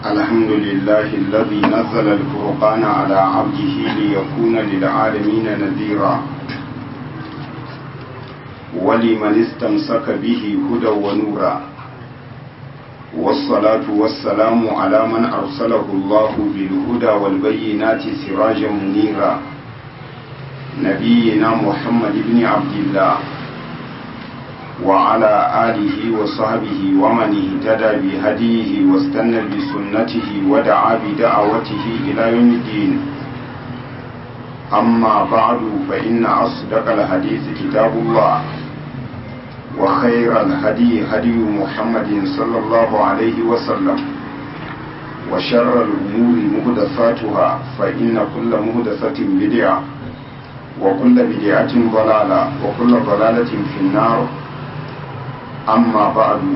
الحمد لله الذي نزل الفرقان على عبده ليكون للعالمين نذيرا ولمن استمسك به هدى ونورا والصلاة والسلام على من أرسله الله بالهدى والبينات سراجا منيرا نبينا محمد بن عبد الله وعلى آله وصحبه ومن اهتدى بهديه واستنى بسنته ودعا بدعوته إلى يوم الدين أما بعد فإن أصدق الحديث كتاب الله وخير الهدي هدي محمد صلى الله عليه وسلم وشر الأمور مهدفاتها فإن كل مهدفة بدعة وكل بدعة ضلالة وكل ضلالة في النار amma ba'adu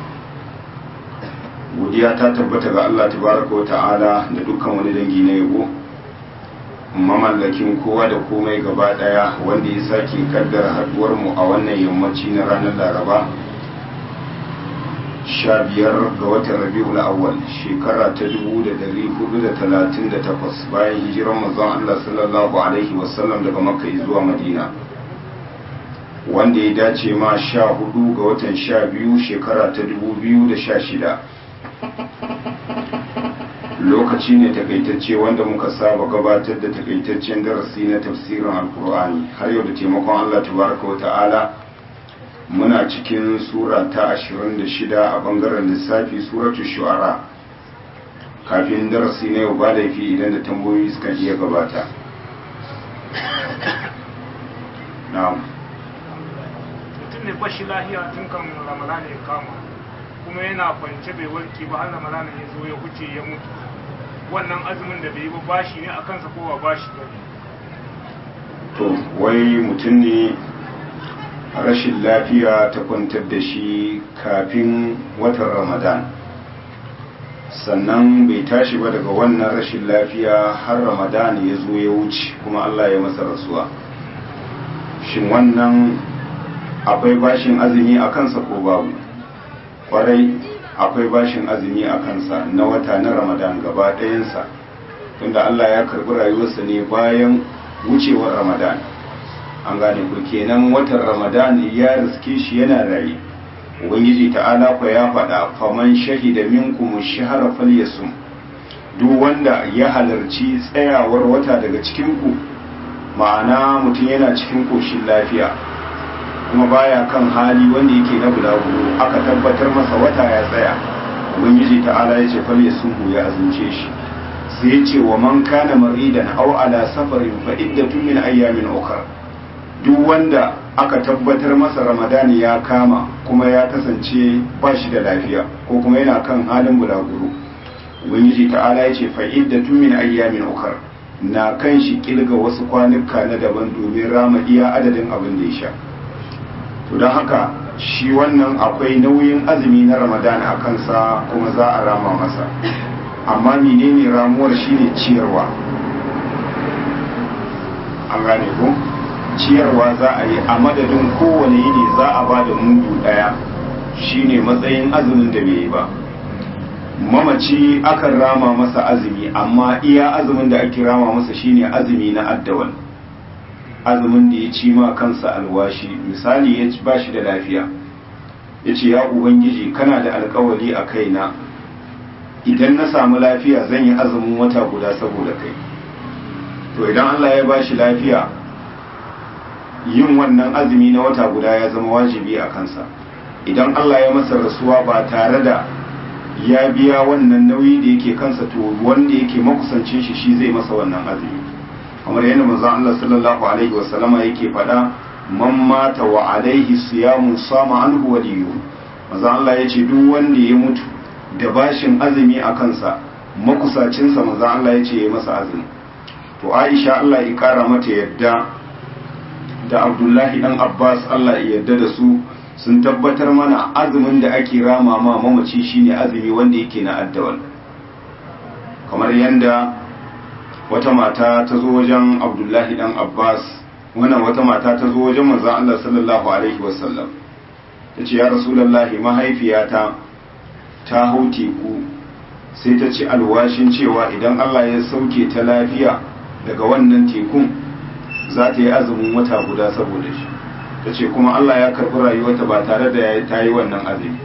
godiya ta tabbata ga Allah tabaraka wa ta'ala da dukkan wani dangi na yabo mamallakin kowa da komai gaba daya wanda ya sake kaddara haduwar mu a wannan yammaci na ranar Laraba sha biyar ga watan Rabiul Awwal shekara ta 1438 bayan hijiran manzon Allah sallallahu alaihi wasallam daga Makka zuwa Madina wanda ya dace ma sha hudu ga watan sha biyu shekara ta dubu biyu da sha shida lokaci ne takaitacce wanda muka saba gabatar da takaitaccen darasi na tafsirin alkur'ani har yau da taimakon allah tabaraka wa ta'ala muna cikin sura ta ashirin da shida a bangaren lissafi suratu shu'ara kafin darasi na yau ba laifi idan da tambayoyi suka iya gabata na'am ne bashi lahiya tun kan ramadana ya kama kuma yana kwance bai warke ba har ramadana ya zo ya huce ya mutu wannan azumin da bai yi ba bashi ne a kansa ko ba bashi ba to wai mutum ne rashin lafiya ta kwantar da shi kafin watan ramadan sannan bai tashi ba daga wannan rashin lafiya har ramadan ya zo ya wuce kuma allah ya masa rasuwa shin wannan akwai bashin azumi a kansa ko babu kwarai akwai bashin azumi a kansa na wata na ramadan gaba ɗayansa tunda allah ya karɓi rayuwarsa ne bayan wucewar ramadan an gane ku kenan watan ramadan ya riske shi yana raye ubangiji ta'ala kwa ya faɗa faman shahida minkum shahara falyasum duk wanda ya halarci tsayawar wata daga cikin ku ma'ana mutum yana cikin koshin lafiya kuma baya kan hali wanda yake na bulaguro aka tabbatar masa wata ya tsaya ubangiji ta'ala ya ce fal yasuhu ya azumce shi sai ya ce wa man kana maridan aw ala safarin fa iddatun min ayyamin ukhra duk wanda aka tabbatar masa ramadani ya kama kuma ya kasance ba shi da lafiya ko kuma yana kan halin bulaguro ubangiji ta'ala ya ce fa iddatun min ayyamin ukhra na kan shi kilga wasu kwanuka na daban domin rama iya adadin abin da ya sha to don haka shi wannan akwai nauyin azumi na ramadan a kansa kuma za a rama masa amma menene ramuwar shine ciyarwa an gane ko ciyarwa za a yi a madadin kowane yini za a ba da mudu daya shine matsayin azumin da bai yi ba mamaci akan rama masa azumi amma iya azumin da ake rama masa shine azumi na addawal azumin da ya ci ma kansa alwashi misali ya ba shi da lafiya ya ce ya ubangiji kana da alkawali a kaina idan na samu lafiya zan yi azumin wata guda saboda kai to idan allah ya ba shi lafiya yin wannan azumi na wata guda ya zama wajibi a kansa idan allah ya masa rasuwa ba tare da ya biya wannan nauyi da yake kansa to wanda yake makusancin shi shi zai masa wannan azumi kamar yadda manzon Allah sallallahu alaihi wa sallama yake faɗa man mata wa alaihi siyamun sama anhu waliyu manzon Allah yace duk wanda ya mutu da bashin azumi a kansa makusacin sa manzon Allah yace ya masa azumi to Aisha Allah ya kara mata yadda da Abdullahi dan Abbas Allah ya yadda da su sun tabbatar mana azumin da ake rama ma mamaci shine azumi wanda yake na addawal kamar yadda wata mata ta zo wajen abdullahi dan abbas wannan wata mata ta zo wajen manzan allah sallallahu alaihi wasallam ta ce ya rasulallahi mahaifiyata ta hau teku sai ta ci alwashin cewa idan Allah ya sauke ta lafiya daga wannan tekun za ta yi azumin wata guda saboda shi ta ce kuma Allah ya karɓi rayuwarta ba tare da ta yi wannan azumi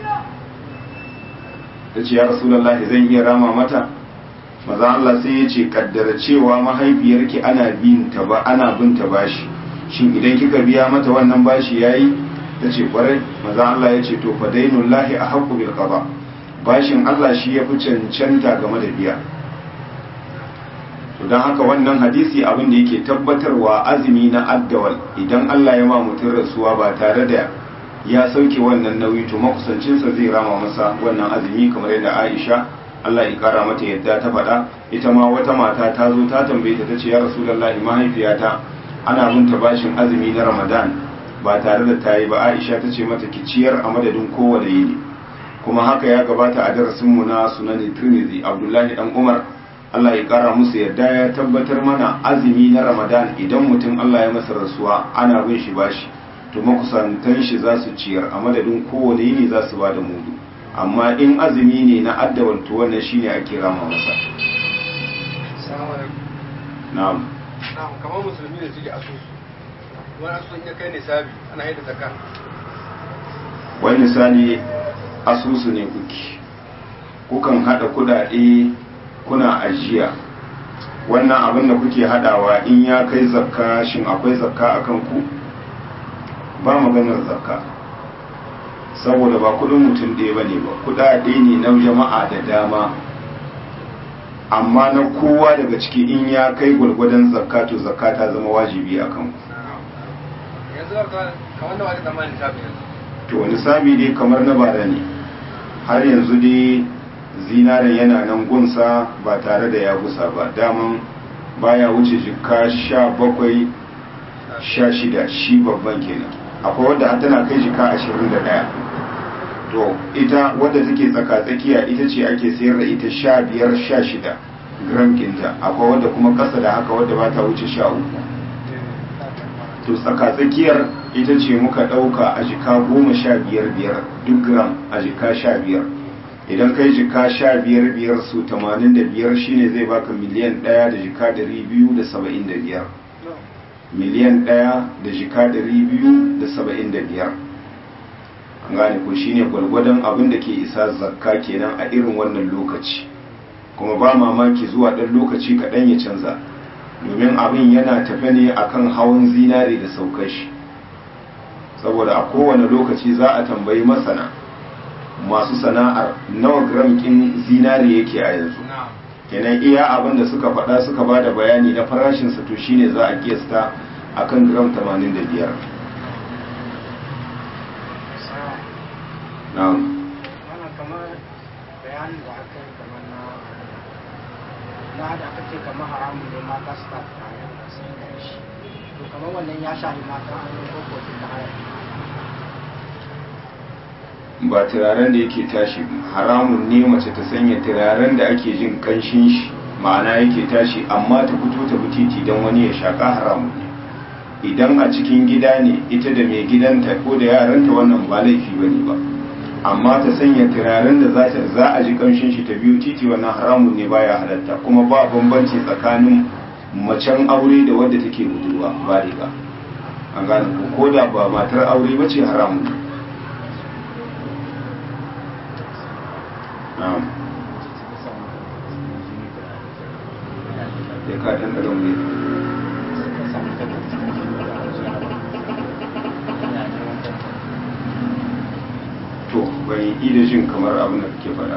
ta ce ya rasulallah zan iya rama mata maza Allah sai ya ce kaddara cewa mahaifiyarki ana bin ta ba ana bin ta bashi shin idan kika biya mata wannan bashi yayi ta ce kwarai maza Allah ya ce to fa dainullahi a haqqu bil qada bashin Allah shi ya fi cancanta game da biya to don haka wannan hadisi abin da yake tabbatarwa azumi na addawal idan Allah ya ma mutum rasuwa ba tare da ya sauke wannan nauyi to makusancinsa zai rama masa wannan azumi kamar yadda Aisha Allah ya kara mata yadda ta faɗa ita ma wata mata ta zo ta tambaye ta tace ya Rasulullahi mahaifiyata ana binta bashin azumi na Ramadan ba tare da ta yi ba Aisha ta ce mata ki ciyar a madadin kowane yini kuma haka ya gabata a darasinmu na sunanin Tirmidhi Abdullahi dan Umar Allah ya kara musu yadda ya tabbatar mana azumi na Ramadan idan mutum Allah ya masa rasuwa ana bin shi bashi to makusantan shi za su ciyar a madadin kowane yini za su ba da mudu amma in azumi ne na addawar to wannan shine ake rama masa na'am na'am kamar musulmi ne suke asusu wani asusun ya kai nisabi ana yi da zakka wani misali asusu ne kuke kukan hada kudade kuna ajiya wannan abin da kuke hadawa in ya kai zakka shin akwai zakka akan ku ba maganar zakka saboda ba kudin mutum ɗaya ba ne ba kudade ne na jama'a da dama amma na kowa daga ciki in ya kai gwargwadon zakka to zakka ta zama wajibi a kan yanzu kamar da wani zamanin nisabi yanzu to nisabi dai kamar na bara ne har yanzu dai zinaren yana nan gunsa ba tare da ya gusa ba daman baya wuce jika sha bakwai sha shida shi babban kenan akwai wadda har tana kai jika ashirin da ɗaya to ita wadda take tsaka-tsakiya ita ce ake sayar da ita sha biyar sha shida gram kinta akwai wadda kuma ƙasa da haka wadda ba ta wuce sha uku to tsaka-tsakiyar ita ce muka ɗauka a jika goma sha biyar biyar duk gram a jika sha biyar idan kai jika sha biyar biyar su tamanin da biyar shine zai baka miliyan ɗaya da jika ɗari biyu da saba'in da biyar miliyan ɗaya da jika ɗari biyu da saba'in da biyar an gane ko shine gwargwadon abin da ke isa zakka kenan a irin wannan lokaci kuma ba mamaki zuwa ɗan lokaci kaɗan ya canza domin abin yana tafe ne akan hawan zinare da saukar shi saboda a kowane lokaci za a tambayi masana masu sana'ar nawa gram kin zinare yake a yanzu kenan iya abin da suka faɗa suka ba da bayani na farashinsa to shine za a kiyasta akan gram 85 na'am wannan kamar bayanin da aka yi kamar na na da aka ce kamar haramun ne mata su tafi tare da sun yi shi to kamar wannan ya shahi mata an yi kokokin da haya ba turaren da yake tashi haramun ne mace ta sanya turaren da ake jin kanshin shi ma'ana yake tashi amma ta fito ta titi don wani ya shaka haramun ne idan a cikin gida ne ita da mai gidanta ko da yaranta wannan ba laifi bane ba amma ta sanya turaren da za ta za a ji kanshin shi ta biyu titi wannan haramun ne baya halatta kuma ba bambanci tsakanin macen aure da wadda take budurwa ba riga an gane ko ko da ba matar aure ba ce haramun ne na'am ya ka dan daga mu to ban yi da jin kamar abin da kake faɗa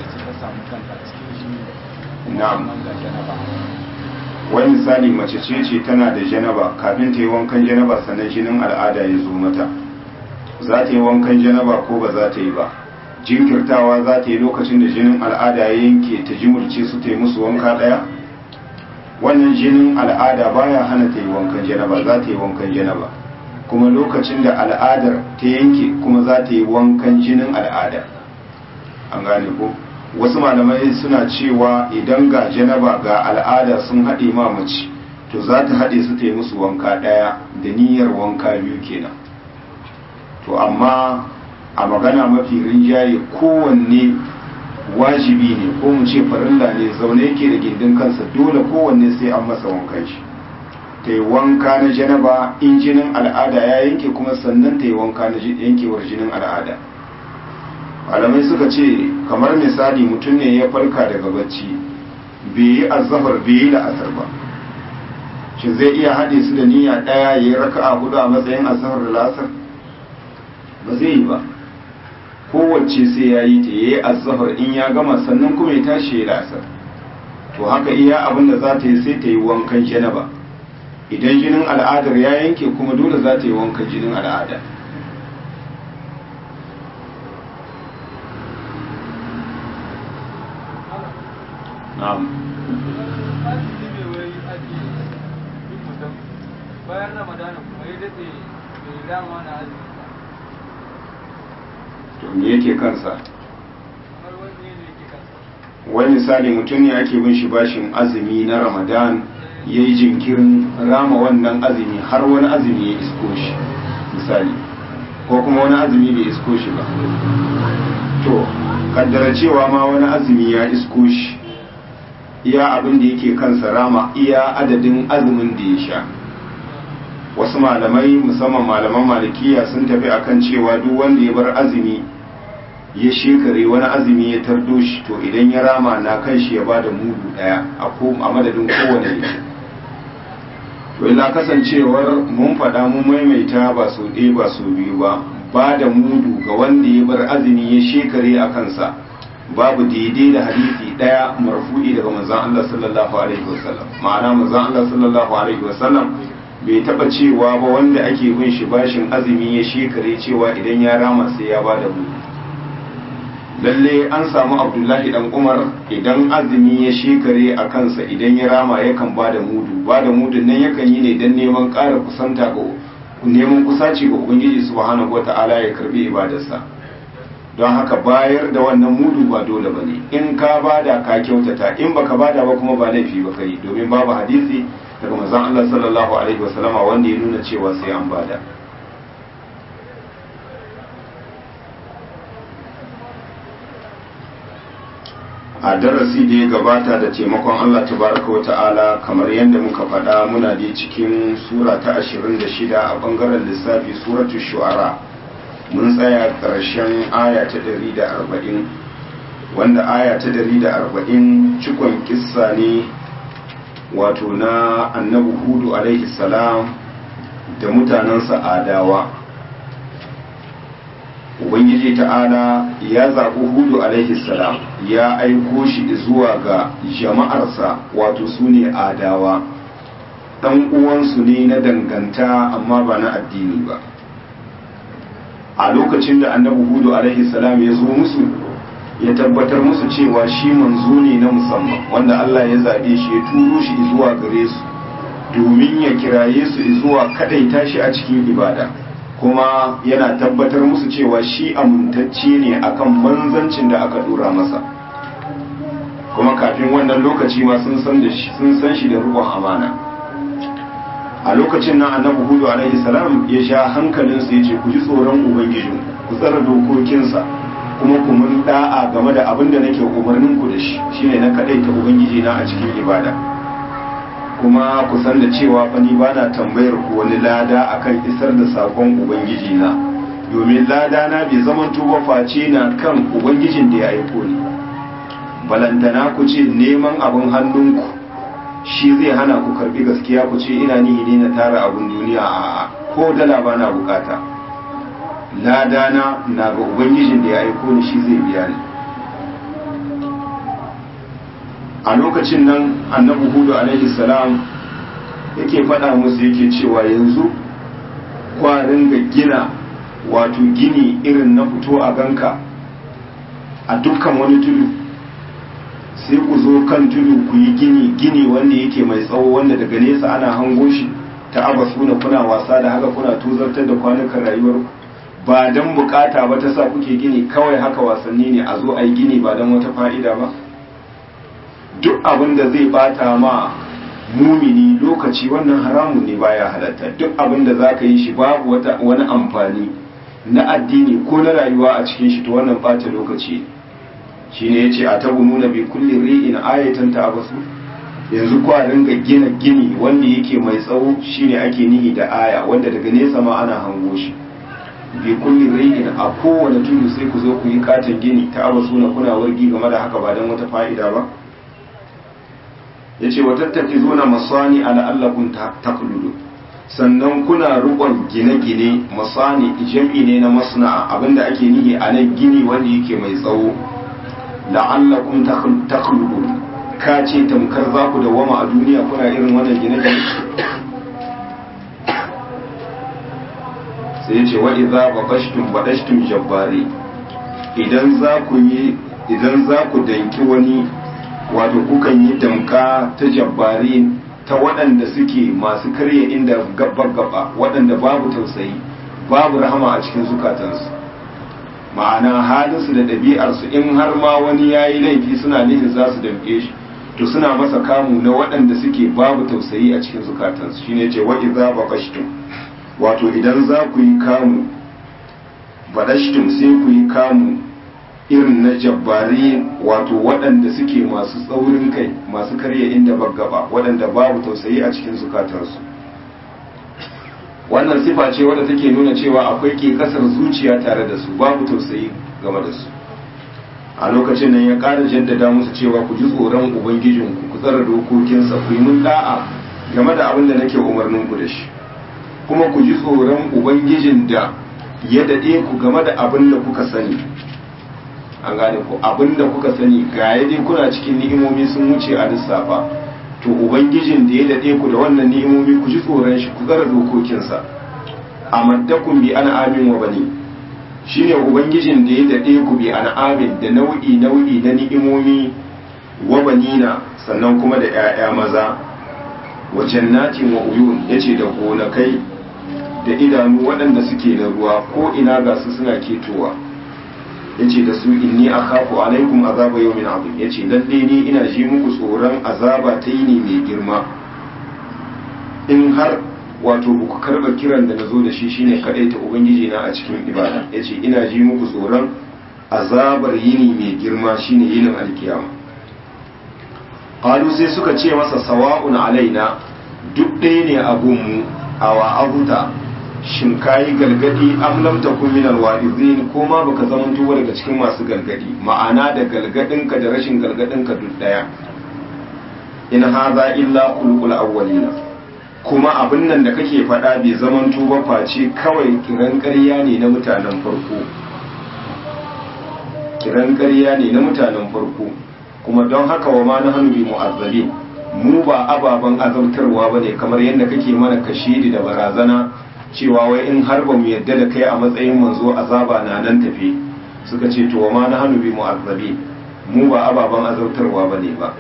na'am wani misali mace ce ce tana da janaba kafin ta yi wankan janaba sannan jinin al'ada ya zo mata za ta yi wankan janaba ko ba za ta yi ba jinkirtawa za ta yi lokacin da jinin al'ada ya yanke ta jimurce su ta yi musu wanka ɗaya wannan jinin al'ada baya hana ta yi wankan janaba za ta yi wankan janaba kuma lokacin da al'adar ta yanke kuma za ta yi wankan jinin al'ada an gane ko wasu malamai suna cewa idan ga janaba ga al'ada sun haɗe ma mace to za ta haɗe su ta yi musu wanka ɗaya da niyyar wanka biyu kenan to amma a magana mafi rinjaye kowanne wajibi ne ko mu ce farilla ne zaune yake da gindin kansa dole kowanne sai an masa wankan shi ta yi wanka na janaba in jinin al'ada ya yanke kuma sannan ta yi wanka na yankewar jinin al'ada malamai suka ce kamar misali mutum ne ya farka daga bacci bai yi azahar bai yi la'asar ba shi zai iya haɗe su da niyya ɗaya ya yi raka a hudu a matsayin azahar da la'asar ba zai yi ba kowace sai ya yi ta yi azahar in ya gama sannan kuma ya tashi ya la'asar to haka iya abin da za ta yi sai ta yi wankan janaba idan jinin al'adar ya yanke kuma dole za ta yi wankan jinin al'ada na'am bayan ramadana kuma ya daɗe bai dama na azumi to me yake kansa kamar wani ne yake kansa wani misali mutum ne ake bin shi bashin azumi na ramadan ya yi jinkirin rama wannan azumi har wani azumi ya isko shi misali ko kuma wani azumi bai isko shi ba to kaddara cewa ma wani azumi ya isko shi iya abin da yake kansa rama iya adadin azumin da ya sha wasu malamai musamman malaman malikiya sun tafi akan cewa duk wanda ya bar azumi ya shekare wani azumi ya tardo shi to idan ya rama na kan shi ya bada mudu daya a madadin kowane ne to illa kasancewar mun faɗa mun maimaita ba so ɗaya ba so biyu ba ba da mudu ga wanda ya bar azumi ya shekare a kansa babu daidai da hadisi ɗaya marfu'i daga manzon Allah sallallahu alaihi wasallam ma'ana manzon Allah sallallahu alaihi wasallam bai taba cewa ba wanda ake bin shi bashin azumi ya shekare cewa idan ya rama sai ya bada mudu lalle an samu abdullahi dan umar idan azumi ya shekare a kansa idan ya rama yakan ba da mudu ba da mudun nan yakan yi ne don neman ƙara kusanta ga neman kusaci ga ubangiji subhanahu wata'ala ya karbi ibadarsa don haka bayar da wannan mudu ba dole ba ne in ka bada ka kyautata in baka bada ba kuma ba laifi ba kai domin babu hadisi daga manzon Allah sallallahu alaihi wasallama wanda ya nuna cewa sai an bada a darasi da ya gabata da taimakon Allah tabaraka wa ta'ala kamar yadda muka faɗa muna da cikin sura ta 26 a bangaren lissafi suratu shu'ara mun tsaya ƙarshen aya ta 140 wanda aya ta 140 cikon kissa ne wato na annabi hudu alaihi salam da mutanensa adawa ubangiji ta'ala ya zaɓi hudu alaihi salam ya aiko shi zuwa ga jama'arsa wato su ne adawa ɗan uwansu ne na danganta amma ba na addini ba a lokacin da annabi hudu alaihi salam ya zo musu ya tabbatar musu cewa shi manzo ne na musamman wanda Allah ya zaɓe shi ya turo shi zuwa gare su domin ya kiraye su zuwa kadaita shi a cikin ibada kuma yana tabbatar musu cewa shi amintacce ne akan manzancin da aka dora masa kuma kafin wannan lokaci ma sun san da shi sun san shi da rubon amana a lokacin nan annabi hudu alaihi salam ya sha hankalin su yace ku ji tsoron ubangijin ku tsara dokokinsa kuma ku mun da'a game da abin da nake umarnin ku da shi shine na kadaita ubangiji na a cikin ibada kuma ku san da cewa fa ni bana tambayar ku wani lada akan isar da sakon ubangiji na domin lada na bai zaman tuba face na kan ubangijin da ya aiko ni balantana ku ce neman abin hannunku shi zai hana ku karbi gaskiya ku ce ina nihi ne na tara abin duniya a ko dala bana bukata lada na na ga ubangijin da ya aiko ni shi zai biya ni a lokacin nan annabi hudu alaihi salam yake faɗa musu yake cewa yanzu kwarin ga gina wato gini irin na fito a ganka a dukkan wani tudu sai ku zo kan tudu ku yi gini gini wanda yake mai tsawo wanda daga nesa ana hango shi ta abasu na kuna wasa da haka kuna tuzartar da kwanukan rayuwar ba don bukata ba ta sa kuke gini kawai haka wasanni ne a zo a yi gini ba don wata fa'ida ba duk abin da zai bata ma mumini lokaci wannan haramun ne baya halatta duk abin da za ka yi shi babu wani amfani na addini ko na rayuwa a cikin shi to wannan bata lokaci shine yace a tabu nuna bi kulli ri'in ayatan ta abasu yanzu kwa ringa gina gini wanda yake mai tsawo shine ake nihi da aya wanda daga nesa ma ana hango shi bi kulli ri'in a kowane tudu sai ku zo ku yi katon gini ta abasu na kuna wargi game da haka ba don wata fa'ida ba yace wa tattakizuna masani ala allakum taqludu sannan kuna rukon gine-gine masani jam'i ne na masna'a abinda ake nihi a nan gini wanda yake mai tsawo la'allakum takhludun ka ce tamkar za ku dawama a duniya kuna irin wannan gine-gine sai ce wa idza baqashtum badashtum jabbari idan za ku yi idan za ku danki wani wato kukan yi damka ta jabbari ta waɗanda suke masu karya inda gaba-gaba waɗanda babu tausayi babu rahama a cikin zukatansu ma'ana halinsu da ɗabi'arsu in har ma wani ya yi laifi suna nufin za su damƙe shi to suna masa kamu na waɗanda suke babu tausayi a cikin zukatansu shine ce wa idza baqashtum wato idan za ku yi kamu badashtum sai ku yi kamu irin na jabbari wato waɗanda suke masu tsaurin kai masu karya inda baggaba waɗanda babu tausayi a cikin zukatarsu wannan sifa ce wadda take nuna cewa akwai ke kasar zuciya tare da su babu tausayi game da su a lokacin nan ya ƙara jaddada musu cewa ku ji tsoron ubangijinku ku tsara dokokinsa ku yi mun da'a game da abin da nake umarnin ku da shi kuma ku ji tsoron ubangijin da ya daɗe ku game da abin da kuka sani an gane ku abinda kuka sani ga dai kuna cikin ni'imomi sun wuce a lissafa to ubangijin da ya dade ku da wannan ni'imomi ku ji tsoron shi ku tsara dokokinsa amaddakum bi an'amin wa bani shine ubangijin da ya dade ku bi an'amin da nau'i nau'i na ni'imomi wa banina sannan kuma da 'ya'ya maza wa jannatin wa uyun yace da gonakai da idanu waɗanda suke na ruwa ko ina ga su suna ketowa yace da su inni akhafu alaikum azaba yawmin azim yace lalle ni ina ji muku tsoron azaba ta yini mai girma in har wato ku karba kiran da nazo da shi shine kadai ta ubangiji na a cikin ibada yace ina ji muku tsoron azabar yini mai girma shine yinin alkiyama qalu sai suka ce masa sawa'un alaina duk ɗaya ne a gunmu awa abuta shin kayi galgadi am lam takun min alwa'izin ko ma baka zamanto ba daga cikin masu galgadi ma'ana da galgadin ka da rashin galgadin ka duk daya in hadha illa khulqul awwalina kuma abin nan da kake faɗa bai zamanto ba face kawai kiran ƙarya ne na mutanen farko kiran ƙarya ne na mutanen farko kuma don haka wa ma nahnu bi mu'azzabin mu ba ababen azabtarwa bane kamar yadda kake mana kashidi da barazana cewa wai in har ba mu yadda da kai a matsayin manzo azaba na nan tafi suka ce to ma na hannu bi mu'azzabi mu ba ababan azabtarwa bane ba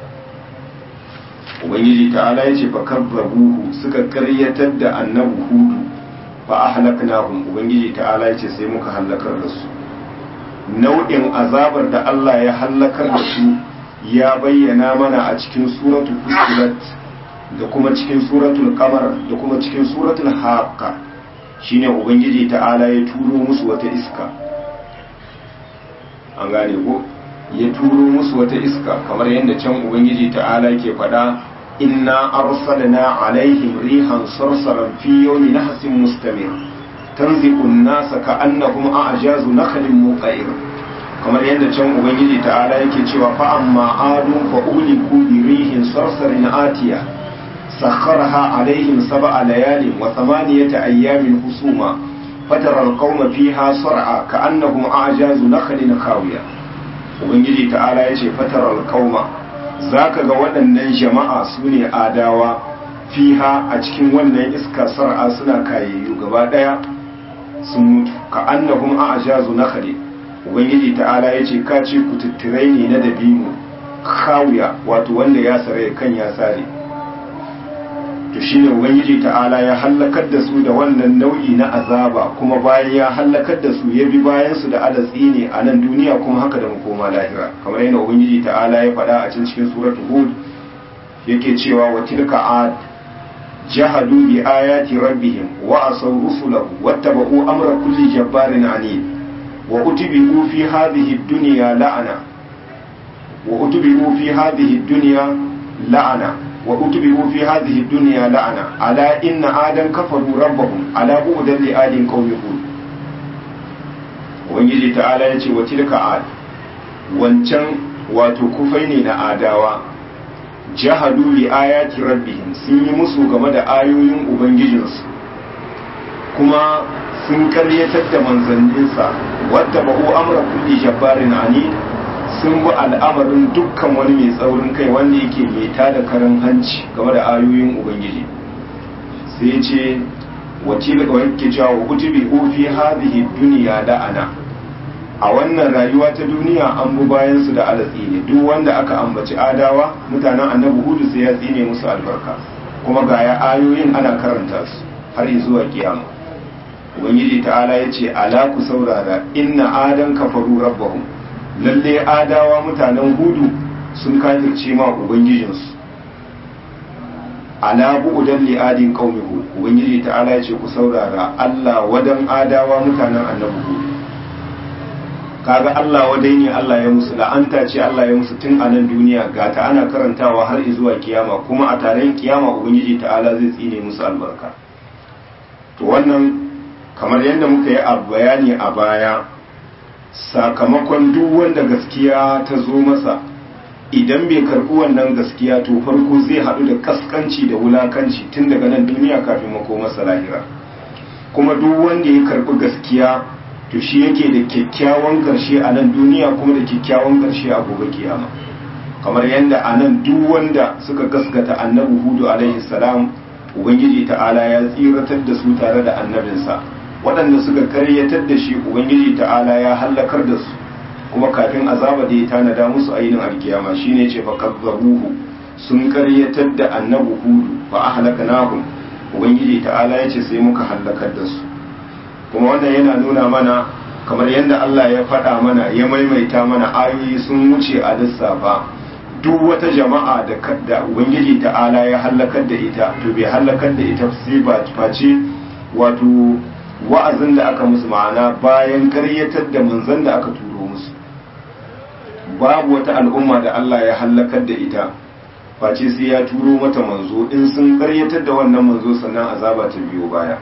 ubangiji ta'ala ya ce fa kazzabuhu suka karyatar da annabi hudu fa ahlaknahum ubangiji ta'ala ya ce sai muka halakar da su nau'in azabar da Allah ya halakar da su ya bayyana mana a cikin suratul fusilat da kuma cikin suratul kamar da kuma cikin suratul haqqa shine ubangiji ta'ala ya turo musu wata iska an gane ko ya turo musu wata iska kamar yadda can ubangiji ta'ala ke faɗa inna arsalna alaihim rihan sarsaran fi yawmi nahsin mustamir tanzi'u an-nasa ka'annahum a'jazu nakhlin muqair kamar yadda can ubangiji ta'ala yake cewa fa amma adun fa uliku bi rihin sarsarin atiya سخرها عليهم سبع ليال وثمانية أيام حسوما فترى القوم فيها صرعى كأنهم أعجاز نخل خاوية ubangiji ta'ala ya ce fatarar kauma za ka ga waɗannan jama'a su ne adawa fiha a cikin wannan iska sar'a suna kayayyu gaba ɗaya sun mutu ka annahum a ajazu na khali ubangiji ta'ala ya ce ka ce kututturai ne na dabino kawiya wato wanda ya sare kan ya sare to shine ubangiji ta'ala ya hallakar da su da wannan nau'i na azaba kuma bayan ya hallakar da su ya bi bayan su da adatsi ne a nan duniya kuma haka da makoma lahira kamar yadda ubangiji ta'ala ya faɗa a can cikin suratul hud yake cewa wa tilka ad jahadu bi ayati rabbihim wa asaw rusulahu wattaba'u amra kulli jabbarin anid wa utibu fi hadhihi ad-dunya la'ana wa utubi'u fi hadhihi dunya la'ana wa utubi'u fi hadhihi dunya la'ana ala inna adan kafaru rabbahum ala bu'dan li adin qaumi hud ubangiji ta'ala ya ce wa tilka ad wancan wato kufai ne na adawa jahadu bi ayati rabbihim sun yi musu game da ayoyin ubangijinsu kuma sun karyatar da manzanninsa wadda ba'u amra kulli jabbarin ani sun bi al'amarin dukkan wani mai tsaurin kai wanda yake mai tada karan hanci game da ayoyin ubangiji sai ce wace daga wanke cewa wa kutubi fi hadhihi dunya la'ana a wannan rayuwa ta duniya an bu bayan su da alatsi ne duk wanda aka ambaci adawa mutanen annabi hudu sai ya tsine musu albarka kuma ga ya ayoyin ana karanta su har zuwa kiyama ubangiji ta'ala ya ce ala ku saurara inna adan kafaru rabbahum lalle adawa mutanen hudu sun kafirce ma ubangijinsu ala bu'udan li adin qaumi hud ubangiji ta'ala ya ce ku saurara Allah wadan adawa mutanen annabi hud kaga Allah wadai ne Allah ya musu la'anta ce Allah ya musu tun a nan duniya ga ta ana karantawa har zuwa kiyama kuma a taron kiyama ubangiji ta'ala zai tsine musu albarka to wannan kamar yadda muka yi a bayani a baya sakamakon duk wanda gaskiya ta zo masa idan bai karɓi wannan gaskiya to farko zai haɗu da kaskanci da wulakanci tun daga nan duniya kafin masa lahira kuma duk wanda ya karɓi gaskiya to shi yake da kyakkyawan ƙarshe a nan duniya kuma da kyakkyawan ƙarshe a gobe kiyama kamar yadda a nan duk wanda suka gaskata annabi hudu alaihi salam ubangiji ta'ala ya tsiratar da su tare da annabinsa waɗanda suka karyatar da shi ubangiji ta'ala ya hallakar da su kuma kafin azaba da ya tanada musu ainihin alkiyama shine ce fa kazzabuhu sun karyatar da annabi hudu fa ahlaknahum ubangiji ta'ala ya ce sai muka hallakar da su kuma wannan yana nuna mana kamar yadda Allah ya faɗa mana ya maimaita mana ayoyi sun wuce a lissafa duk wata jama'a da kadda ubangiji ta'ala ya hallakar da ita to bai hallakar da ita sai ba face wato wa'azin da aka musu ma'ana bayan karyatar da manzon da aka turo musu babu wata al'umma da Allah ya hallakar da ita face sai ya turo mata manzo in sun karyatar da wannan manzo sannan azaba ta biyo baya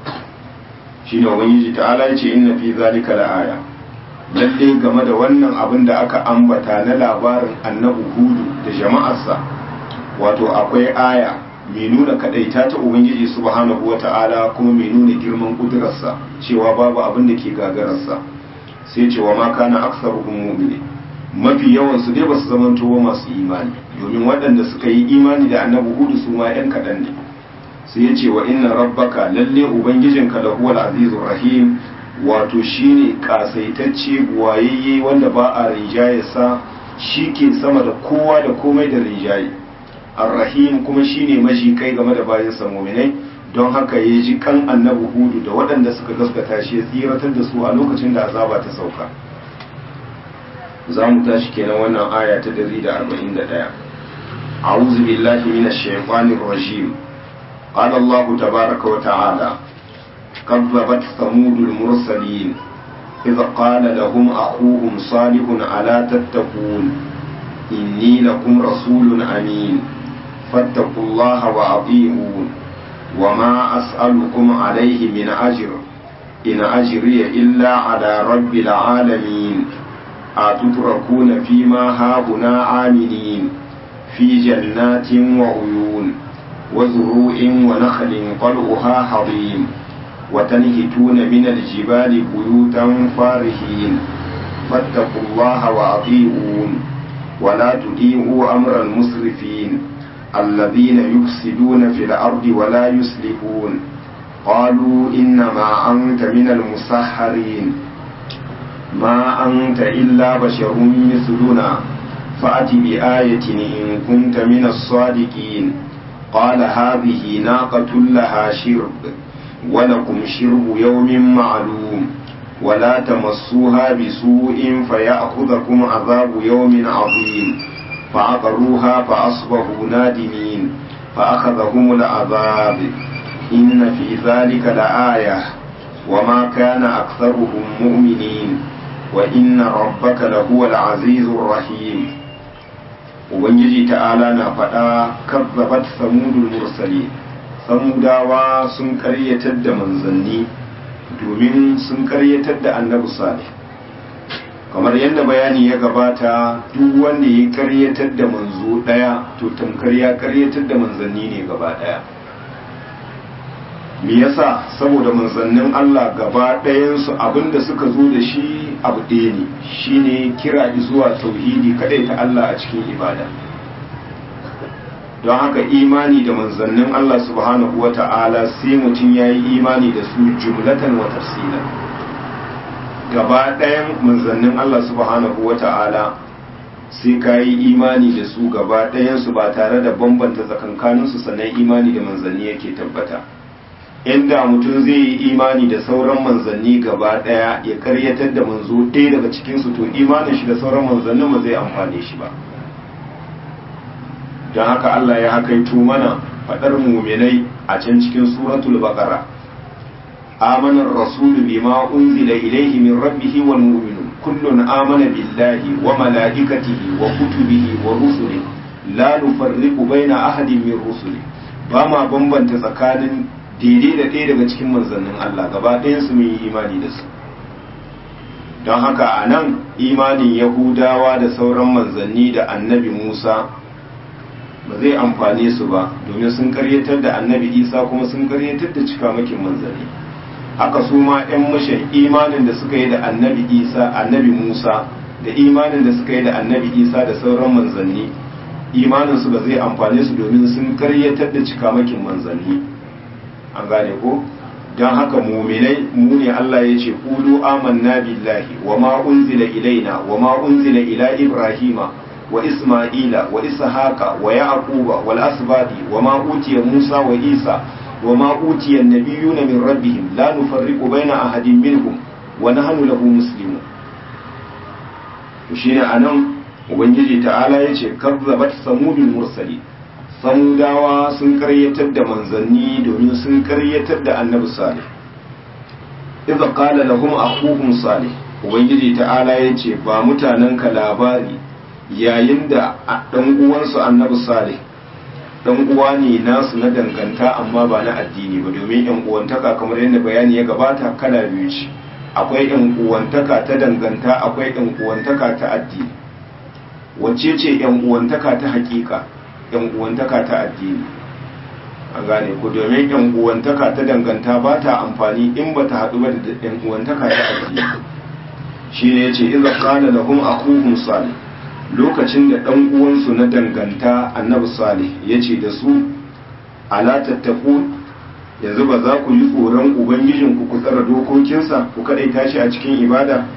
shine ubangiji ta'ala ya ce inna fi zalika la'aya lalle game da wannan abin da aka ambata na labarin annabi hudu da jama'arsa wato akwai aya mai nuna kadaita ta ubangiji subhanahu wata'ala kuma mai nuna girman kudurarsa cewa babu abin da ke gagararsa sai cewa ma kana aksaruhum mu'minin mafi yawan su dai basu zamanto ba masu imani domin waɗanda suka yi imani da annabi hudu su ma yan kaɗan ne sai ya ce wa inna rabbaka lalle ubangijinka da huwal azizur rahim wato shine kasaitacce buwayayye wanda ba a rinjayarsa shi ke sama da kowa da komai da rinjaye arrahim kuma shine maji kai game da bayan muminai don haka ya ji kan annabi hudu da waɗanda suka gaskata shi ya tsiratar da su a lokacin da azaba ta sauka za mu tashi kenan wannan aya ta 141 a'udhu billahi minash shaitanir rajim qala allah tabaaraka wa ta'ala كذبت ثمود المرسلين إذ قال لهم أخوهم صالح ألا تتقون إني لكم رسول أمين فاتقوا الله وأطيعون وما أسألكم عليه من أجر إن أجري إلا على رب العالمين أتتركون فيما هاهنا آمنين في جنات وعيون وزروع ونخل طلعها حضيم وتنهتون من الجبال بيوتا فارهين فاتقوا الله وأطيعون ولا تطيعوا أمر المسرفين الذين يفسدون في الأرض ولا يصلحون قالوا إنما أنت من المسحرين ما أنت إلا بشر مثلنا فأت بآية إن كنت من الصادقين قال هذه ناقة لها شرب ولكم شرب يوم معلوم ولا تمسوها بسوء فيأخذكم عذاب يوم عظيم فعقروها فأصبحوا نادمين فأخذهم العذاب إن في ذلك لآية وما كان أكثرهم مؤمنين وإن ربك لهو العزيز الرحيم ubangiji ta'ala na faɗa kazzabat samudul mursali samudawa sun karyatar da manzanni domin sun karyatar da annabi salih kamar yadda bayani ya gabata duk wanda ya karyatar da manzo daya to tamkar ya karyatar da manzanni ne gaba daya me yasa saboda manzannin Allah gaba ɗayansu abinda suka zo da shi abu ɗaya ne shine kira zuwa tauhidi kadai ta Allah a cikin ibada don haka imani da manzannin Allah subhanahu wa ta'ala sai mutum ya yi imani da su jumlatan wa tafsilan gaba ɗayan manzannin Allah subhanahu wa ta'ala sai ka yi imani da su gaba ɗayansu ba tare da bambanta tsakankaninsu sannan imani da manzanni yake tabbata inda mutum zai yi imani da sauran manzanni gaba ɗaya ya karyatar da manzo ɗaya daga cikinsu to imanin shi da sauran manzannin ba zai amfane shi ba don haka Allah ya hakaito mana faɗar muminai a can cikin suratul baqara آمن الرسول بما أنزل إليه من ربه والمؤمنون كل آمن بالله وملائكته وكتبه ورسله لا نفرق بين أحد من رسله بما بمبن تسكان daidai da ɗaya daga cikin manzannin Allah gaba ɗayansu mun yi imani da su don haka a nan imanin yahudawa da sauran manzanni da annabi musa ba zai amfane su ba domin sun karyatar da annabi isa kuma sun karyatar da cikamakin manzanni haka su ma 'yan mashin imanin da suka yi da annabi isa annabi musa da imanin da suka yi da annabi isa da sauran manzanni imaninsu ba zai amfane su domin sun karyatar da cikamakin manzanni an gane ko don haka muminai mu ne Allah ya ce kulu amanna billahi wa ma unzila ilaina wa ma unzila ila ibrahima wa isma'ila wa ishaqa wa yaquba wal asbadi wa ma utiya musa wa isa وما أوتي النبيون من ربهم لا نفرق بين أحد منهم ونحن له مسلمون shine anan ubangiji ta'ala ya ce kazzabat samudul mursali samudawa sun karyatar da manzanni domin sun karyatar da annabi salih idza qala lahum akhuhum salih ubangiji ta'ala ya ce ba mutanen ka labari yayin da dan uwansu annabi salih dan uwa ne nasu na danganta amma ba na addini ba domin yan uwantaka kamar yadda bayani ya gabata kala biyu ce akwai yan uwantaka ta danganta akwai yan uwantaka ta addini wacce ce yan uwantaka ta hakika yan uwantaka ta addini an gane ku domin yan uwantaka ta danganta ba ta amfani in ba ta haɗu ba da yan uwantaka ta addini shine yace idza qala lahum akhuhum salih lokacin da ɗan uwansu na danganta annabi salih ya ce da su ala tattaku yanzu ba za ku yi tsoron ubangijinku ku tsara dokokinsa ku kaɗai tashi a cikin ibada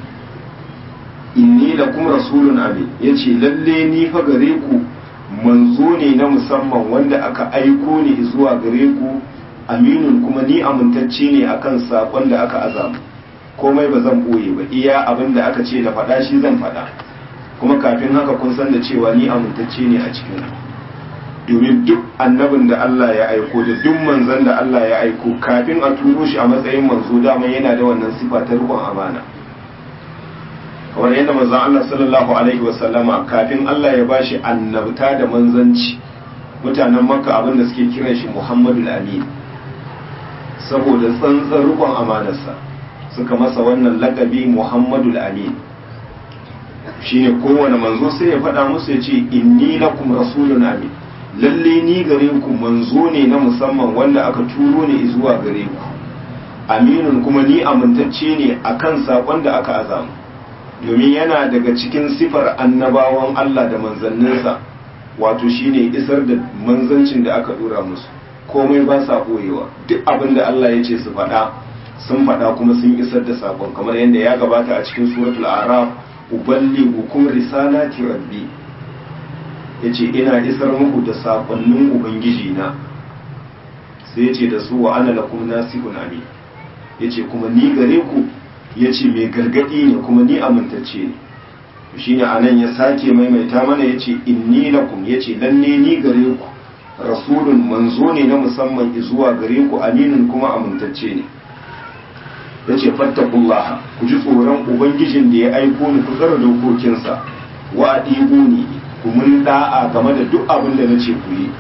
inni da kuma rasulun amin ya ce lalle ni fa gare ku manzo ne na musamman wanda aka aiko ni zuwa gare ku aminun kuma ni amintacce ne akan saƙon da aka azamu komai ba zan ɓoye ba iya abin da aka ce na faɗa shi zan faɗa kuma kafin haka kun san da cewa ni amintacce ne a cikin domin duk annabin da Allah ya aiko da duk manzon da Allah ya aiko kafin a turo shi a matsayin manzo dama yana da wannan sifa ta rikon amana kamar yadda manzon Allah sallallahu alaihi wasallama kafin Allah ya bashi annabta da manzanci mutanen makka abin da suke kiran shi Muhammadu Amin saboda tsantsar rikon amanarsa suka masa wannan lakabi Muhammadu Amin shine kowane manzo sai ya faɗa musu ya ce inni lakum rasulun amin lalle ni gare ku manzo ne na musamman wanda aka turo ne zuwa gare ku aminun kuma ni amintacce ne akan sakon da aka azamu domin yana daga cikin sifar annabawan Allah da manzanninsa wato shine isar da manzancin da aka dora musu komai ba sa koyewa duk abin da Allah ya ce su faɗa sun faɗa kuma sun isar da sakon kamar yadda ya gabata a cikin suratul araf uballighukum risalati rabbi yace ina isar muku da sakonnin ubangiji na sai yace da su wa ana lakum nasihun amin yace kuma ni gare ku yace mai gargadi ne kuma ni amintacce ne shine anan ya sake maimaita mana yace inni lakum yace lalle ni gare ku rasulun manzo ne na musamman zuwa gare ku aminun kuma amintacce ne ya ce fattakullaha ku ji tsoron ubangijin da ya aiko ni ku tsara dokokinsa wa ne ku mun da'a game da duk abin da nace ku yi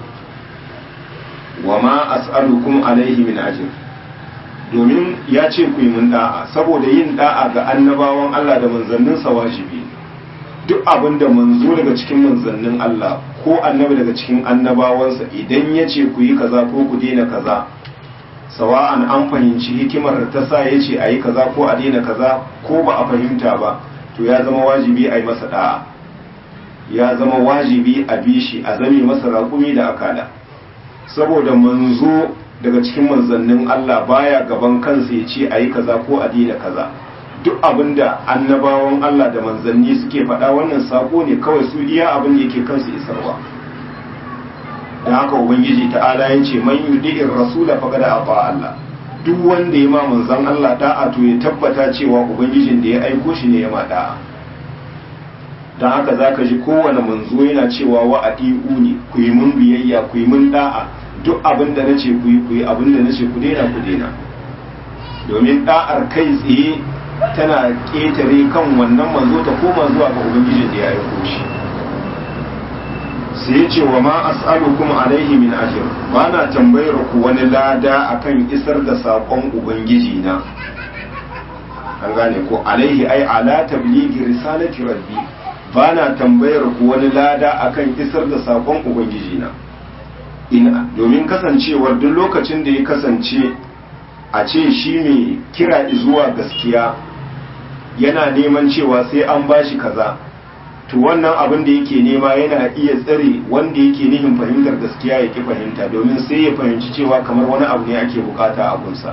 wa ma as'alukum alaihi min ajr domin ya ce ku yi mun da'a saboda yin da'a ga annabawan Allah da manzanninsa wajibi duk abin da manzo daga cikin manzannin Allah ko annabi daga cikin annabawansa idan ya ce ku yi kaza ko ku daina kaza sawa'an an fahimci hikimar da ta sa ya ce a yi kaza ko a daina kaza ko ba a fahimta ba to ya zama wajibi a yi masa da'a ya zama wajibi a bi shi a zame masa raƙumi da akala saboda manzo daga cikin manzannin Allah baya gaban kansa ya ce a yi kaza ko a daina kaza duk abin da annabawan Allah da manzanni suke faɗa wannan sako ne kawai su iya abin da yake kansu isarwa da haka ubangiji ta'ala ya ce man yudi'ir rasula faqad ata Allah duk wanda ya ma manzon Allah da'a to ya tabbata cewa ubangijin da ya aiko shi ne ya ma da'a dan haka zaka ji kowane manzo yana cewa wa ati'uni ku yi mun biyayya ku yi mun da'a duk abin da nace ku yi ku yi abin da nace ku daina ku daina domin da'ar kai tsaye tana ƙetare kan wannan manzo ta koma zuwa ga ubangijin da ya aiko shi sai ya ce wa ma as'alukum alaihi min ajr ba na tambayar ku wani lada akan isar da saƙon ubangiji na an gane ko alaihi ai ala tablighi risalati rabbi ba na tambayar ku wani lada akan isar da saƙon ubangiji na ina domin kasancewar duk lokacin da ya kasance a ce shi mai kira zuwa gaskiya yana neman cewa sai an bashi kaza to wannan abin da yake nema yana iya tsare wanda yake nihin fahimtar gaskiya ya ki fahimta domin sai ya fahimci cewa kamar wani abu ne ake bukata a gunsa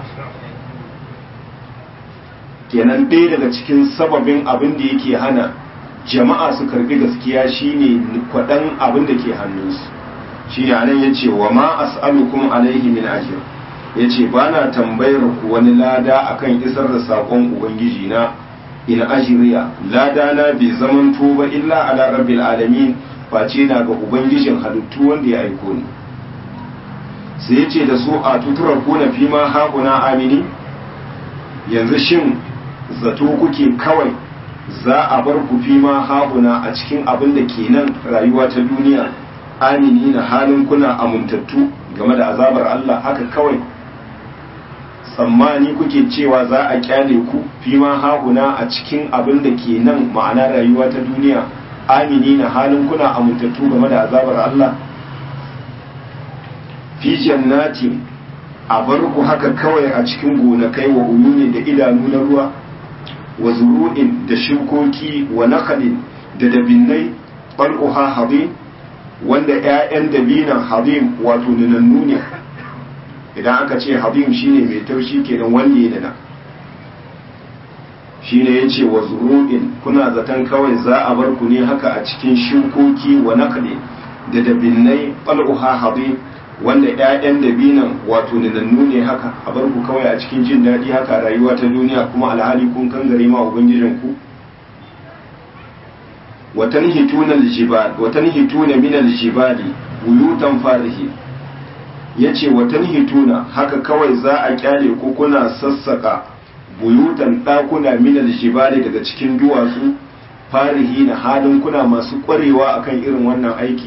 kenan ɗaya daga cikin sababin abin da yake hana jama'a su karbi gaskiya shine kwaɗan abin da ke hannunsu shi ne anan ya ce wa ma as'alukum alaihi min ajr ya ce ba na tambayar ku wani lada akan isar da saƙon ubangiji na in ajiriya lada na bai zaman ba illa ala rabbil alamin face na ga ubangijin halittu wanda ya aiko ni sai ya ce da su a tuturar kuna fi ma haƙuna amini yanzu shin zato kuke kawai za a bar ku fi ma haƙuna a cikin abin da ke nan rayuwa ta duniya amini na halin kuna amintattu game da azabar Allah haka kawai tsammani kuke cewa za a kyale ku fi ma haƙuna a cikin abin da ke nan ma'ana rayuwa ta duniya amini na halin kuna amintattu game da azabar Allah fi jannatin a bar ku haka kawai a cikin gonakai wa uyuni da idanu na ruwa wa zuru'in da shukoki wa nakalin da dabinnai ɓal'uha habin wanda 'ya'yan dabinan habin wato nunannu ne idan aka ce habim shine mai taushi kenan wanda ya dana shine yace wa zuru'in kuna zaton kawai za a bar ku ne haka a cikin shukoki wa nakli da dabinnai ɓal'uha habin wanda 'ya'yan dabinan wato nanannu ne haka a bar ku kawai a cikin jin daɗi haka rayuwa ta duniya kuma alhali kun kan gare ma ubangijin ku watan hituna aljibal watan hituna min aljibali buyutan farihi yace watan hituna haka kawai za a kyale ku kuna sassaka buyutan ɗakuna min aljibali daga cikin duwatsu farihi na halin kuna masu ƙwarewa akan irin wannan aiki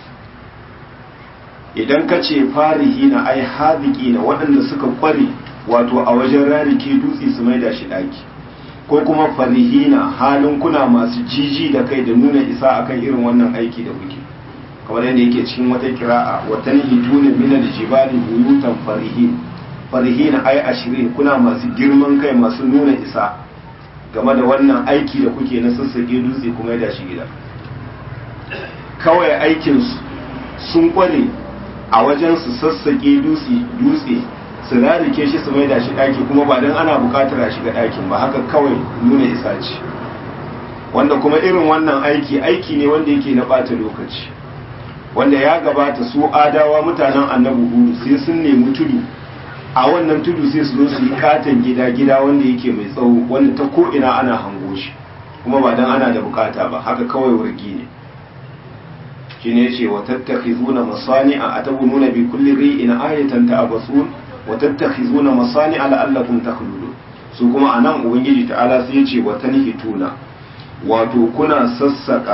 idan ka ce farihi na ai haziki na waɗanda suka ƙware wato a wajen rarike dutse su maida shi ɗaki ko kuma farihina halin kuna masu jiji da kai da nuna isa akan irin wannan aiki da kuke kamar yadda yake cikin wata kira'a watan hituna min aljibali buyutan farihin farihina ai ashirin kuna masu girman kai masu nuna isa game da wannan aiki da kuke na sassake dutse kuma da shi gida kawai aikinsu sun kware a wajen su sassake dutse su rarike shi su maida shi ɗaki kuma ba don ana buƙatar a shiga ɗakin ba haka kawai nuna isa ce wanda kuma irin wannan aiki aiki ne wanda yake na ɓata lokaci wanda ya gabata su adawa mutanen annabi hudu sai sun nemi tudu a wannan tudu sai su zo su yi katon gida gida wanda yake mai tsawo wanda ta ko ina ana hango shi kuma ba don ana da bukata ba haka kawai wargi ne shine yace wa tattakhizuna masani'a atabununa bi kulli ri'in ayatan ta'abasun wa tattakhizuna masani'a la'allakum takhludun su kuma anan ubangiji ta'ala sai yace wa tanhituna wato kuna sassaka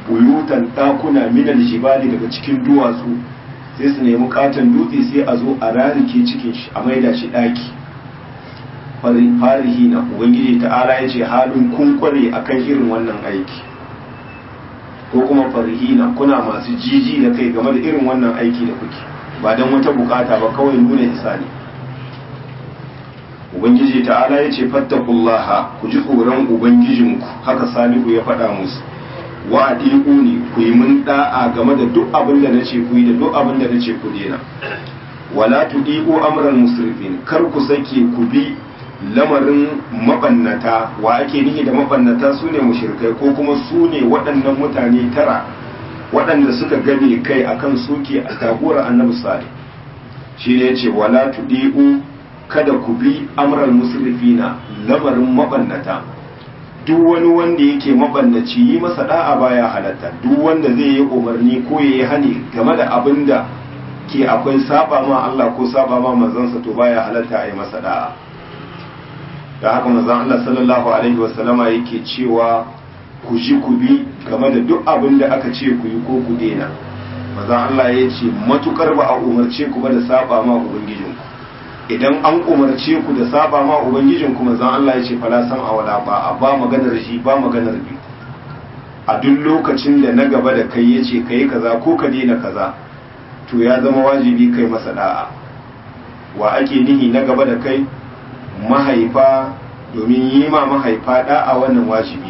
buyutan ɗakuna minal jibali daga cikin duwatsu sai su nemi katon dutse sai a zo a rarike cikin shi a maida shi ɗaki farihi na ubangiji ta'ala ya ce halin kun kware akan irin wannan aiki ko kuma farihina kuna masu jiji da kai game da irin wannan aiki da kuke ba don wata bukata ba kawai nuna isa ne ubangiji ta'ala ya ce fattakullaha ku ji tsoron ubangijinku haka salihu ya faɗa musu wa ne ku yi mun da'a game da duk abin da nace ku yi da duk abin da nace ku dena wala tudiku amran musrifin kar ku sake ku bi lamarin mabannata wa ake nihi da mabannata su ne mushirkai ko kuma su ne waɗannan mutane tara waɗanda suka gabe kai akan suke a tagora annabi salih shi ne ce wala tudi'u kada ku bi amral musrifina lamarin mabannata duk wani wanda yake mabannaci yi masa da'a baya halatta duk wanda zai yi umarni ko ya yi hani game da abin da ke akwai saba ma Allah ko saba ma manzansa to baya halatta a yi masa da'a da haka manzon Allah sallallahu alaihi wasallama yake cewa ku ji ku bi game da duk abin da aka ce ku yi ko ku daina manzon Allah ya ce matukar ba a umarce ku ba da saba ma ubangijinku idan an umarce ku da saba ma ubangijinku manzon Allah ya ce fala san a wala ba a ba maganar shi ba maganar bi a duk lokacin da na gaba da kai ya ce kai kaza ko ka daina kaza to ya zama wajibi kai masa da'a wa ake nihi na gaba da kai mahaifa domin yi ma mahaifa da'a wannan wajibi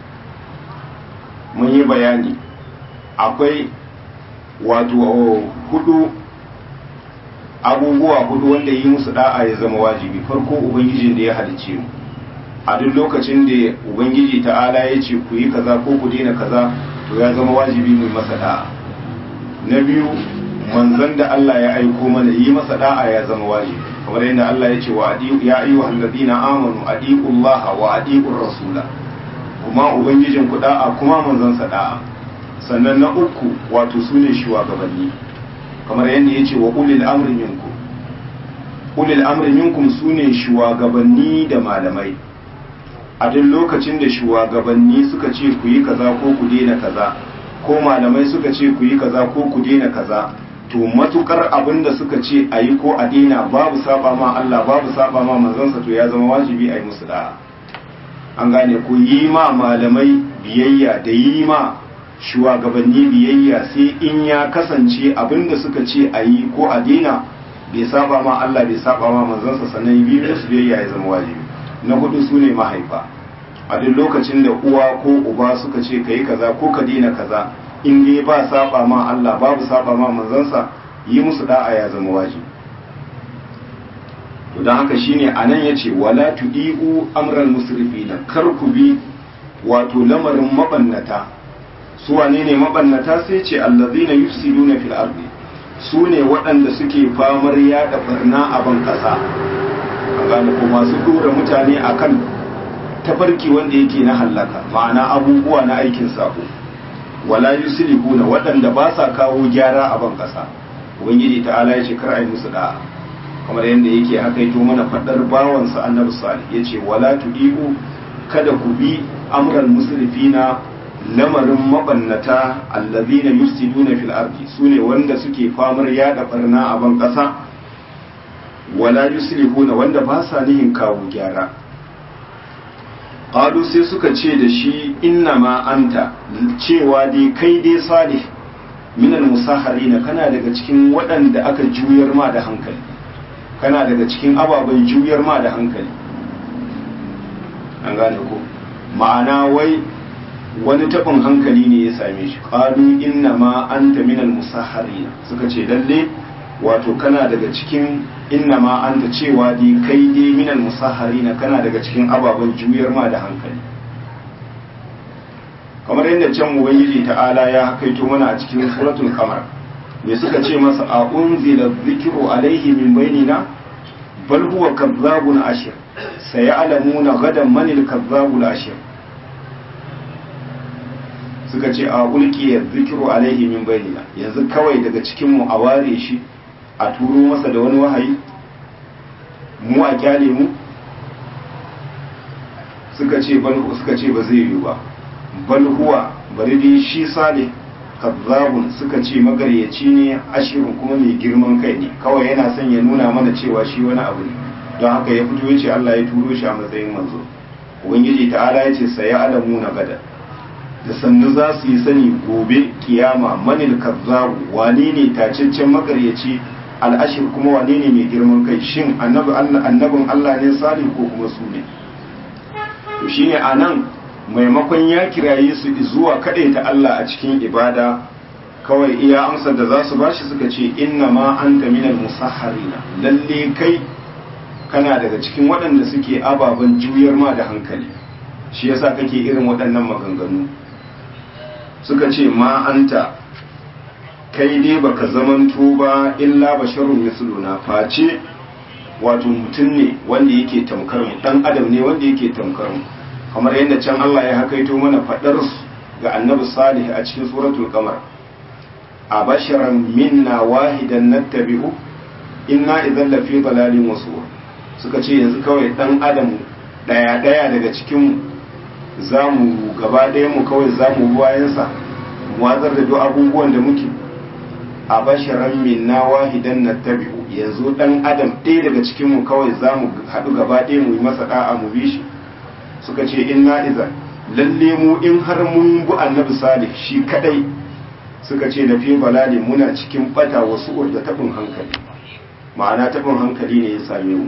mun yi bayani akwai wato hudu abubuwa hudu wanda yi musu da'a ya zama wajibi farko ubangijin da ya halice mu a duk lokacin da ubangiji ta'ala ya ce ku yi kaza ko ku daina kaza to ya zama wajibi mu masa da'a na biyu manzon da Allah ya aiko mana yi masa da'a ya zama wajibi kamar yadda Allah ya ce wa adiyu ya ayyuhal ladina amanu adiyu Allah wa adiyu rasula kuma ubangijin ku da'a kuma manzon sa da'a sannan na uku wato sune shugabanni kamar yadda ya ce wa ulil amri minkum ulil amri minkum sune shugabanni da malamai a duk lokacin da shugabanni suka ce ku yi kaza ko ku daina kaza ko malamai suka ce ku yi kaza ko ku daina kaza to matukar abin da suka ce a yi ko a daina babu saba ma Allah babu saba ma manzansa to ya zama wajibi a yi musu da'a an gane ku yi ma malamai biyayya da yi ma shugabanni biyayya sai in ya kasance abin da suka ce a yi ko a daina bai saba ma Allah bai saba ma manzansa sannan biyu musu biyayya ya zama wajibi na hudu su ne mahaifa a duk lokacin da uwa ko uba suka ce ka yi kaza ko ka daina kaza in dai ba saba ma Allah babu saba ma manzansa yi musu da'a ya zama wajibi to don haka shine anan yace wala tudiu amral musrifina kar ku bi wato lamarin mabannata su wane ne mabannata sai ce allazina yufsiduna fil ardi su ne waɗanda suke famar yaɗa barna a ban ƙasa an gane ko masu dora mutane akan tafarki wanda yake na hallaka ma'ana abubuwa na aikin sako wala yuslihuna waɗanda ba sa kawo gyara a ban ƙasa ubangiji ta'ala ya ce kar ai musu da'a kamar yadda yake haka yato mana faɗar bawansa annabi salih ya ce wala tudiku kada ku bi amran musrifina lamarin mabannata allazina yusiduna fil ardi sune wanda suke famar yada barna a ban ƙasa wala yuslihuna wanda ba sa nihin kawo gyara qalu sai suka ce da shi inna ma anta cewa dai kai dai salih minal musaharina kana daga cikin waɗanda aka juyar ma da hankali kana daga cikin ababen juyar ma da hankali an gane ko ma'ana wai wani taɓin hankali ne ya same shi qalu inna ma anta minal musaharina suka ce lalle wato kana daga cikin inna ma anta cewa dai kai dai minal musaharina kana daga cikin ababen juyar ma da hankali kamar yadda can ubangiji ta'ala ya hakaito mana a cikin suratul qamar me suka ce masa a unzila dhikru alaihi min bainina bal huwa kazzabun ashir sayalamuna gadan manil kazzabul ashir suka ce a ulqiya dhikru alaihi min bainina yanzu kawai daga cikin mu a ware shi a turo masa da wani wahayi mu a kyale mu suka ce bal suka ce ba zai yi ba bal huwa bari dai shi salih kazzabun suka ce magaryaci ne ashirin kuma mai girman kai ne kawai yana son ya nuna mana cewa shi wani abu ne don haka ya fito ya ce Allah ya turo shi a matsayin manzo ubangiji ta'ala ya ce sai alamu na gada da sannu za su yi sani gobe kiyama manil kazzabu wane ne tacaccen magaryaci al'ashir kuma wane ne mai girman kai shin annabin Allah ne salih ko kuma su ne to shine anan maimakon ya kiraye su zuwa ta Allah a cikin ibada kawai iya amsar da za su bashi suka ce inna ma anta minal musahharina lalle kai kana daga cikin waɗanda suke ababen juyar ma da hankali shi yasa kake irin waɗannan maganganu suka ce ma anta kai dai baka zamanto ba illa basharun misluna face wato mutum ne wanda yake tamkar mu dan adam ne wanda yake tamkar mu kamar yadda can Allah ya hakaito mana fadar ga annabi salih a cikin suratul qamar a basharan minna wahidan nattabi'u inna idan lafi dalalin wasu suka ce yanzu kawai dan adam daya daya daga cikin mu za mu gaba ɗaya mu kawai za mu bayansa wazar da duk abubuwan da muke a basharan minna wahidan nattabi'u yanzu dan adam ɗaya daga cikin mu kawai za mu haɗu gaba ɗaya mu yi masa da'a mu bi shi suka ce inna iza lalle mu in har mun bu annabi salih shi kadai suka ce na fi balali muna cikin bata wasu da tabin hankali ma'ana tabin hankali ne ya same mu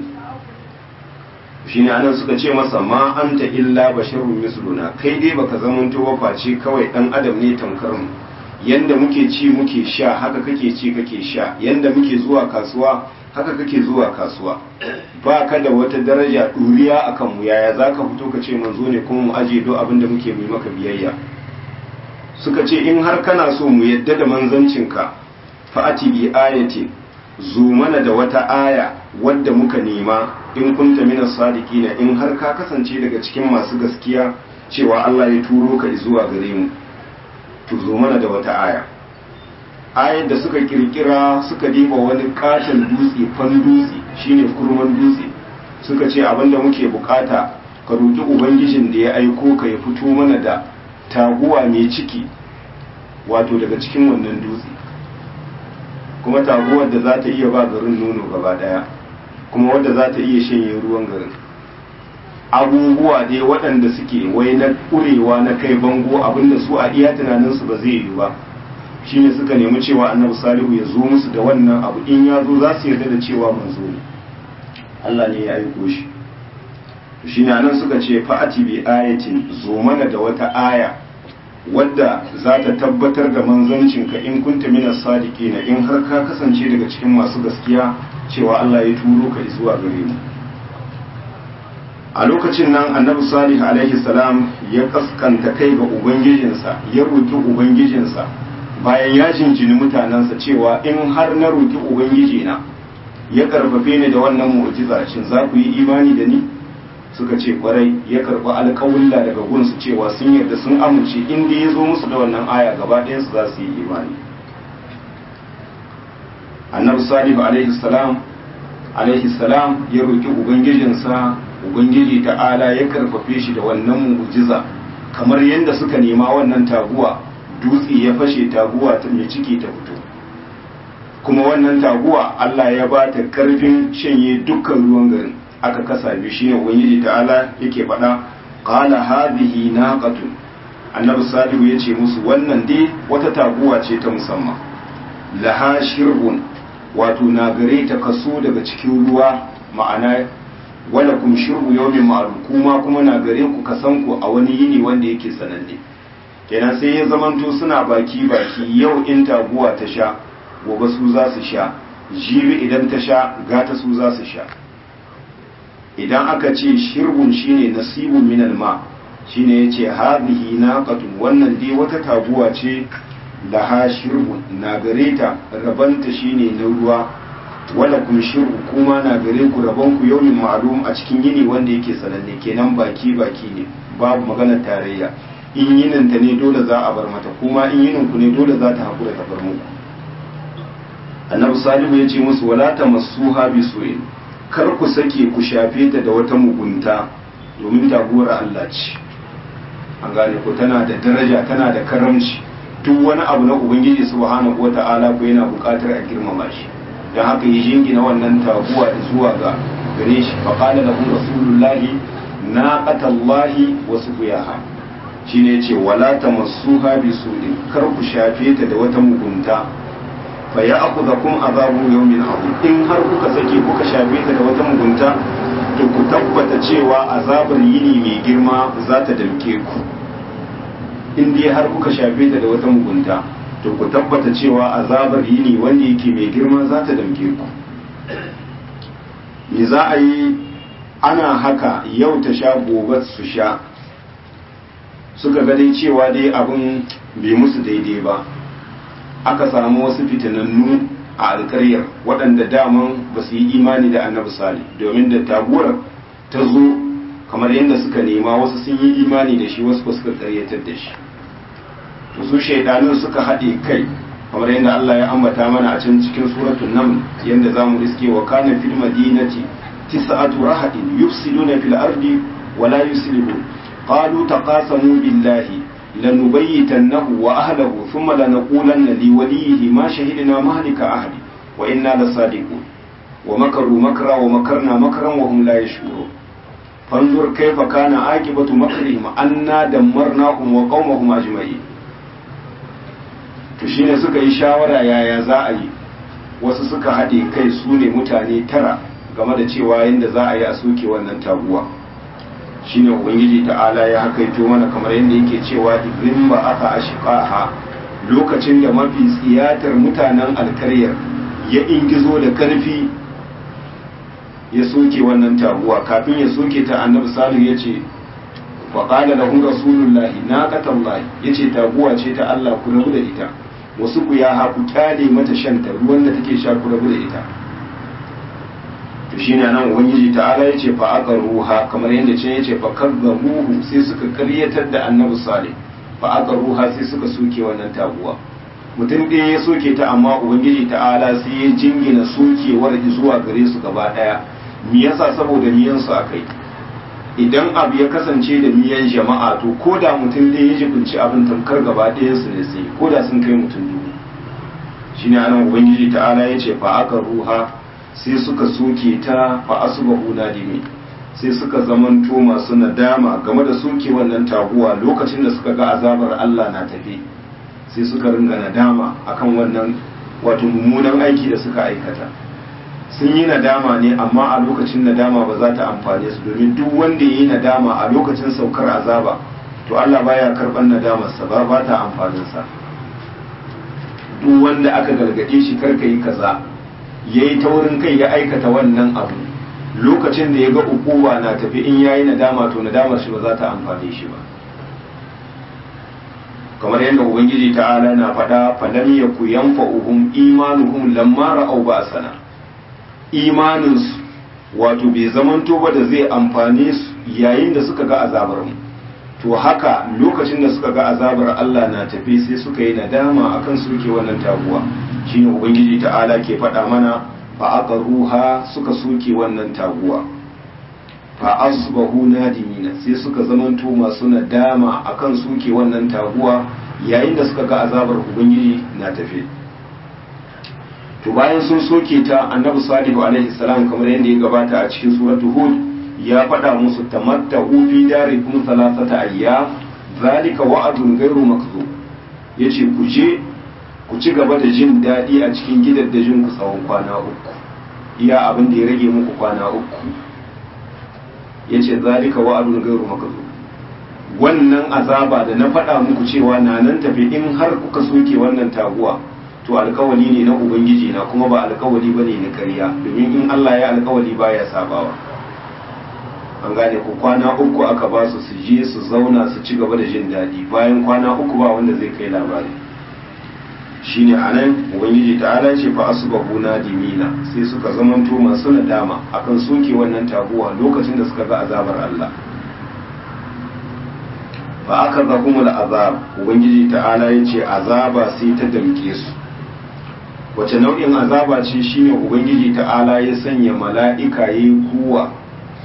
shine anan suka ce masa ma anta illa basharun misluna kai dai baka zamanto ba face kawai dan adam ne tamkar mu yanda muke ci muke sha haka kake ci kake sha yanda muke zuwa kasuwa haka kake zuwa kasuwa ba ka da wata daraja ɗuriya a kanmu yaya za ka fito ka ce manzo ne kuma mu aje do abin da muke mai maka biyayya suka ce in har kana so mu yadda da manzancinka fa'ati bi ayati zo mana da wata aya wadda muka nema in kunta minas sadiqina in har ka kasance daga cikin masu gaskiya cewa Allah ya turo ka zuwa gare mu to zo mana da wata aya ayar da suka kirkira suka diba wani katon dutse fan dutse shine kurman dutse suka ce abinda muke bukata ka roki ubangijin da ya aiko ka ya fito mana da taguwa mai ciki wato daga cikin wannan dutse kuma taguwar da za ta iya ba garin nono gaba daya kuma wadda za ta iya shanye ruwan garin abubuwa dai waɗanda suke wai na ƙurewa na kai bango abinda su a iya tunaninsu ba zai yi ba shine suka nemi cewa annabi salihu ya zo musu da wannan abu in ya zo za su yarda da cewa manzo ne Allah ne ya aiko shi shine anan suka ce fa'ati bi ayatin zo mana da wata aya wadda za ta tabbatar da manzancinka in kunta minas sadiqina in har ka kasance daga cikin masu gaskiya cewa Allah ya turo ka zuwa gare mu a lokacin nan annabi salih alaihi salam ya kaskanta kai ga ubangijinsa ya roki ubangijinsa bayan ya jinjini mutanensa cewa in har na roki ubangijina ya karfafe ni da wannan mu'jiza shin za ku yi imani da ni suka ce kwarai ya karɓi alƙawulla daga gunsu cewa sun yarda sun amince inda ya zo musu da wannan aya gaba ɗayansu za su yi imani annabi salihu alaihi salam alaihi salam ya roki ubangijinsa ubangiji ta'ala ya karfafe shi da wannan mu'jiza kamar yadda suka nema wannan taguwa dutse ya fashe taguwa ta mai ciki ta fito kuma wannan taguwa Allah ya ba ta karfin shanye dukkan ruwan garin aka kasa biyu shine ubangiji ta'ala yake faɗa qala hadhihi naqatun annabi salihu yace musu wannan dai wata taguwa ce ta musamman laha shirbun wato na gare ta kaso daga cikin ruwa ma'ana wala kum shirbu yawmin ma'lum kuma kuma na gare ku kasan ku a wani yini wanda yake sananne kenan sai ya zamanto suna baki baki yau in taguwa ta sha gobe su za su sha jibi idan ta sha gata su za su sha idan aka ce shirbun shine nasibun minal ma shine yace hadhihi naqatun wannan dai wata taguwa ce laha shirbun na gare ta rabanta shine na ruwa wala kun shirbu kuma na gare ku rabon ku yaumin ma'lum a cikin yini wanda yake sananne kenan baki baki ne babu maganar tarayya in yinin ta ne dole za a bar mata kuma in yinin ku ne dole za ta hakura ta bar muku annabi salihu ya ce musu wala tamassuha bi su'in kar ku sake ku shafe ta da wata mugunta domin taguwar Allah ce an gane ko tana da daraja tana da karamci duk wani abu na ubangiji subhanahu wata'ala ko yana buƙatar a girmama shi don haka yi jingina wannan taguwa da zuwa ga gare shi fa qala lahu rasulullahi naqatallahi wa suqiyaha shine yace wala tamassuha bi su'in kar ku shafe ta da wata mugunta fa ya'khudhukum azabu yawmin azim in har kuka sake kuka shafe ta da wata mugunta to ku tabbata cewa azabar yini mai girma za ta damke ku in dai har kuka shafe ta da wata mugunta to ku tabbata cewa azabar yini wanda yake mai girma za ta damke ku me za a yi ana haka yau ta sha gobe su sha suka ga dai cewa dai abin bai musu daidai ba aka samu wasu fitinannu a alkaryar waɗanda daman ba su yi imani da annabi sali domin da taguwar ta zo kamar yadda suka nema wasu sun yi imani da shi wasu ba suka karyatar da shi to su shaidanun suka haɗe kai kamar yadda Allah ya ambata mana a can cikin suratul naml yadda zamu iske wa kana fil madinati tis'atu rahadin yufsiduna fil ardi wa la yuslihun qalu taqasamu billahi lanubayyitannahu wa ahlihi thumma lanaqulanna liwalihi ma shahidna mahlika ahli wa inna lasadiqun wa makaru makra wa makarna makran wa hum la yashurun fanzur kayfa kana aqibatu makrihim anna dammarnahum wa qaumahum ajma'in to shine suka yi shawara yaya za a yi wasu suka haɗe kai su ne mutane tara game da cewa yadda za a yi a soke wannan taguwa shine ubangiji ta'ala ya hakaito mana kamar yadda yake cewa ibrin ba aka ashiqaha lokacin da mafi tsiyatar mutanen alkaryar ya ingizo da karfi ya soke wannan taguwa kafin ya soke ta annabi salihu ya ce wa qala lahu rasulullahi naqatallahi yace taguwa ce ta Allah ku rabu da ita wasu ku ya haku kyale mata shanta ruwan da take sha ku rabu da ita to shine nan ubangiji ta'ala yace fa aqaruha kamar yadda ce yace fa kazzabuhu sai suka karyatar da annabi salih fa aqaruha sai suka soke wannan taguwa mutum ɗaya ya soke ta amma ubangiji ta'ala sai ya jingina sokewar zuwa gare su gaba ɗaya me yasa saboda miyan su akai idan abu ya kasance da miyan jama'a to ko da mutum ɗaya ya jibinci abin tamkar gaba ɗayan su ne sai ko da sun kai mutum dubu shine anan ubangiji ta'ala ya ce fa aka ruha sai suka soke ta fa asbahu nadimi sai suka zamanto masu nadama game da soke wannan taguwa lokacin da suka ga azabar Allah na tafi sai suka ringa nadama akan wannan wato mummunan aiki da suka aikata sun yi nadama ne amma a lokacin nadama ba za ta amfane su domin duk wanda ya yi nadama a lokacin saukar azaba to Allah baya karɓar nadamarsa ba ba ta amfaninsa duk wanda aka gargaɗe shi karka yi kaza ya yi taurin kai ya aikata wannan abu lokacin da ya ga ukuwa na tafi in ya yi nadama to nadamar shi ba za ta amfane shi ba kamar yadda ubangiji ta'ala na faɗa falam yaku yanfa'uhum imanuhum lamma ra'aw ba'sana imaninsu wato bai zamanto ba da zai amfane su yayin da suka ga azabar mu to haka lokacin da suka ga azabar Allah na tafi sai suka yi nadama akan suke wannan taguwa shine ubangiji ta'ala ke faɗa mana fa aqruha suka soke wannan taguwa fa asbahu nadimina sai suka zamanto masu nadama akan suke wannan taguwa yayin da suka ga azabar ubangiji na tafi to bayan sun soke ta annabi salihu alaihi salam kamar yadda ya gabata a cikin suratul hud ya faɗa musu tamattahu fi darikum thalathata ayyam zalika wa'adun ghairu makzub yace ku je ku ci gaba da jin daɗi a cikin gidaddajin ku tsawon kwana uku iya abin da ya rage muku kwana uku yace zalika wa'adun ghairu makzub wannan azaba da na faɗa muku cewa na nan tafi in har kuka soke wannan taguwa to alkawali ne na ubangiji na kuma ba alkawali bane na ƙarya domin in Allah ya alkawali baya sabawa an gane ku kwana uku aka ba su su je su zauna su ci gaba da jin daɗi bayan kwana uku ba wanda zai kai labari shine anan ubangiji ta'ala ce fa asbahu nadimina sai suka zamanto masu nadama akan soke wannan taguwa lokacin da suka ga azabar Allah fa aka zahumul azab ubangiji ta'ala yace azaba sai ta damke su wace nau'in azaba ce shine ubangiji ta'ala ya sanya mala'ika yayi kuwa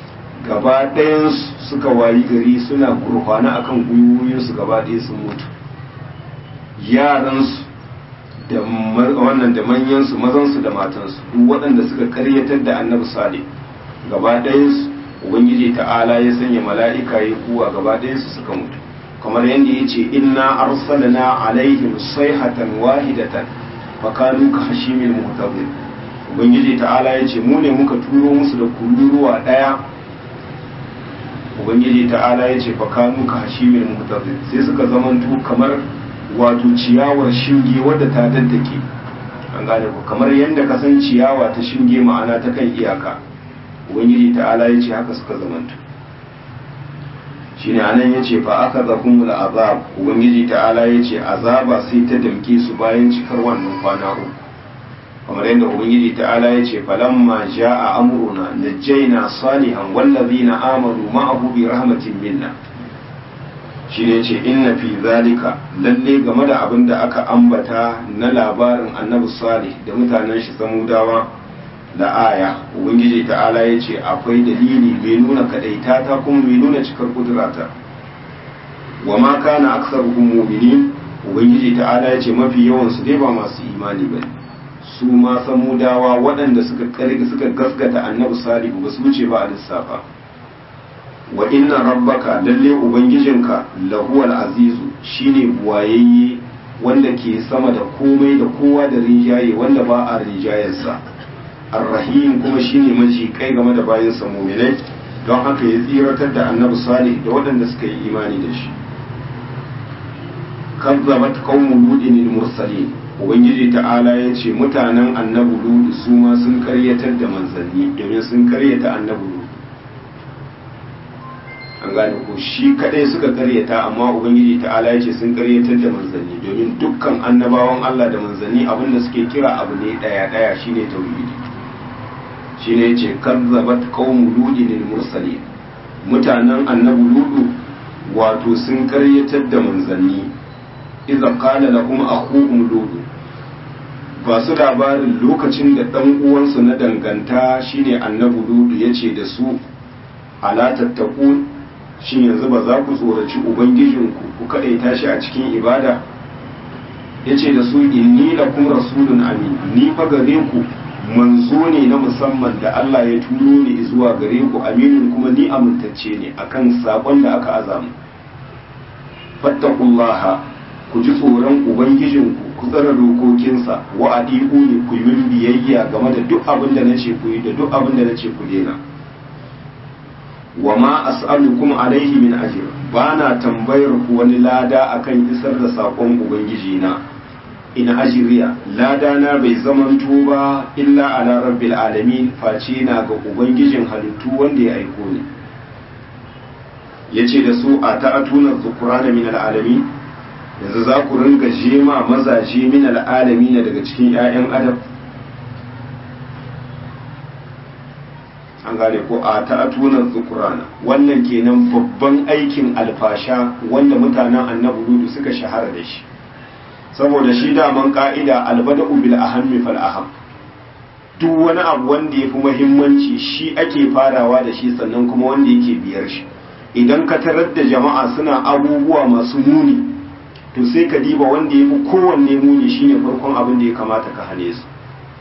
gaba ɗayansu suka wayi gari suna gurfana akan gwiwoyinsu gaba ɗaya sun mutu yaransu da wannan da manyansu mazansu da matansu duk waɗanda suka karyatar da annabi salih gaba ɗayansu ubangiji ta'ala ya sanya mala'ika ya kuwa gaba ɗayansu suka mutu kamar yadda ya ce inna arsalna alaihim sayhatan wahidatan fakanu ka hashimin mutabir ubangiji ta'ala ya ce mu ne muka turo musu da kururuwa ɗaya ubangiji ta'ala ya ce fakanu ka hashimin mutabir sai suka zamanto kamar wato ciyawar shinge wadda ta daddake an gane ku kamar yadda ka san ciyawa ta shinge ma'ana ta kan iyaka ubangiji ta'ala ya ce haka suka zamanta shine anan ya ce fa aka zahumul azab ubangiji ta'ala ya ce azaba sai ta damke su bayan cikar wannan kwana uku kamar yadda ubangiji ta'ala ya ce falamma ja'a amruna najjayna salihan wallazina amanu ma'ahu bi rahmatin minna shi ne ce inna fi zalika lalle game da abin da aka ambata na labarin annabi salih da mutanen shi samudawa da aya ubangiji ta'ala ya ce akwai dalili mai nuna kadaita ta kuma mai nuna cikar kudurata wa ma kana aksaruhum mu'minin ubangiji ta'ala ya ce mafi yawan su dai ba masu imani bane su ma samudawa waɗanda suka karga suka gaskata annabi salih ba su wuce ba a lissafa wa inna rabbaka lalle ubangijinka lahuwal azizu shine buwayayye wanda ke sama da komai da kowa da rinjaye wanda ba a rinjayarsa arrahim kuma shine maji kai game da bayansa muminai don haka ya tsiratar da annabi salih da waɗanda suka yi imani da shi kazzabat qaumu ludin mursalin ubangiji ta'ala ya ce mutanen annabi ludu su ma sun karyatar da manzanni domin sun karyata annabi ludu an gane ko shi kadai suka karyata amma ubangiji ta'ala ya ce sun karyatar da manzanni domin dukkan annabawan Allah da manzanni abinda suke kira abu ne daya daya shine tauhidi shine yace kazzabat qaumu ludin mursalin mutanen annabi ludu wato sun karyatar da manzanni idza qala lahum akhuhum ludu ba su labarin lokacin da dan uwansu na danganta shine annabi ludu yace da su ala tattaqun shin yanzu ba za ku tsoraci ubangijinku ku kaɗaita shi a cikin ibada ya ce da su inni lakum rasulun amin ni fa gare ku manzo ne na musamman da Allah ya turo ni zuwa gare ku aminin kuma ni amintacce ne akan sakon da aka azamu fattakullaha ku ji tsoron ubangijinku ku tsara dokokinsa wa adiku ne ku yi biyayya game da duk abin da nace ku yi da duk abin da nace ku daina wa ma as'alukum alaihi min ajr bana tambayar ku wani lada akan isar da sakon ubangiji na in ajriya lada na bai zamanto ba illa ala rabbil alamin face na ga ubangijin halittu wanda ya aiko ni yace da su a ta'atuna dhukrana min alalamin yanzu za ku ringa jema mazaje min alalamin daga cikin 'ya'yan adam an gane ko a ta'atunan zukurana wannan kenan babban aikin alfasha wanda mutanen annabi ludu suka shahara da shi saboda shi daman ka'ida albada'u bil ahammi fal aham duk wani abu wanda ya fi muhimmanci shi ake farawa da shi sannan kuma wanda yake biyar shi idan ka tarar da jama'a suna abubuwa masu muni to sai ka diba wanda ya fi kowanne muni shine farkon abin da ya kamata ka hane su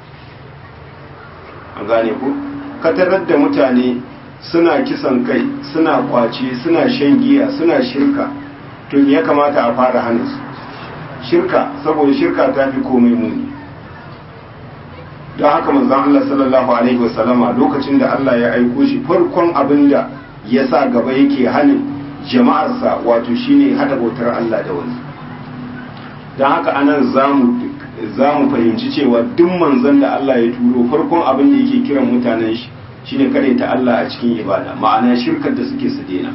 an gane ko ka tarar da mutane suna kisan kai suna kwace suna shan giya suna shirka to me ya kamata a fara hana su shirka saboda shirka ta fi komai muni don haka manzon Allah sallallahu alaihi wasallama lokacin da Allah ya aiko shi farkon abin da ya sa gaba yake hanin jama'arsa wato shine hada bautar Allah da wani don haka anan zamu za mu fahimci cewa duk manzon da Allah ya turo farkon abin da yake kiran mutanen shi shine kare ta Allah a cikin ibada ma'ana shirkar da suke su daina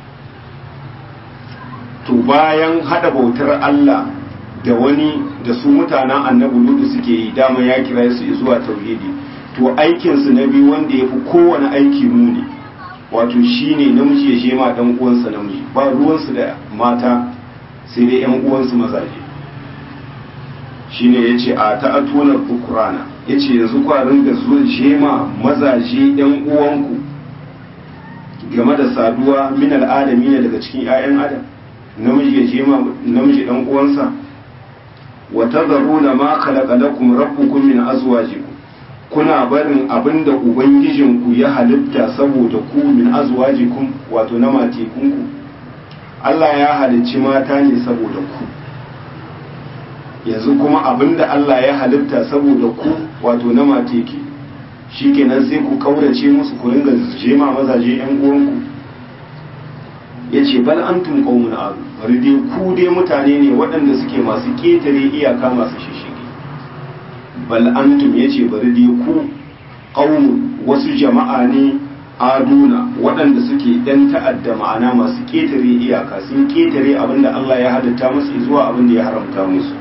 to bayan hada bautar Allah da wani da su mutanen annabi ludu suke yi dama ya kira su zuwa tauhidi to aikin su na biyu wanda yafi kowane aiki muni wato shine namiji ya je ma dan uwansa namiji ba ruwansu da mata sai dai yan uwansu mazaje shine ya ce a ta'atunar bukurana ya ce yanzu kwarin da zuwa shema mazaje yan uwanku game da saduwa min al'adami ne daga cikin 'ya'yan adam namiji ya je ma namiji dan uwansa wa tadharuna ma khalaqa lakum rabbukum min azwajikum kuna barin abinda ubangijinku ya halitta saboda ku min azwajikum wato na matekunku Allah ya halicci mata ne saboda ku yanzu kuma abinda Allah ya halitta saboda ku wato na mateki shikenan sai ku kaurace musu ku ringa jema mazaje yan uwanku yace bal antum qaumun adu bari dai ku dai mutane ne waɗanda suke masu ketare iyaka masu shishigi bal antum yace bari dai ku qaumun wasu jama'a ne aduna waɗanda suke ɗan ta'adda ma'ana masu ketare iyaka sun ketare abinda Allah ya halitta musu zuwa abinda ya haramta musu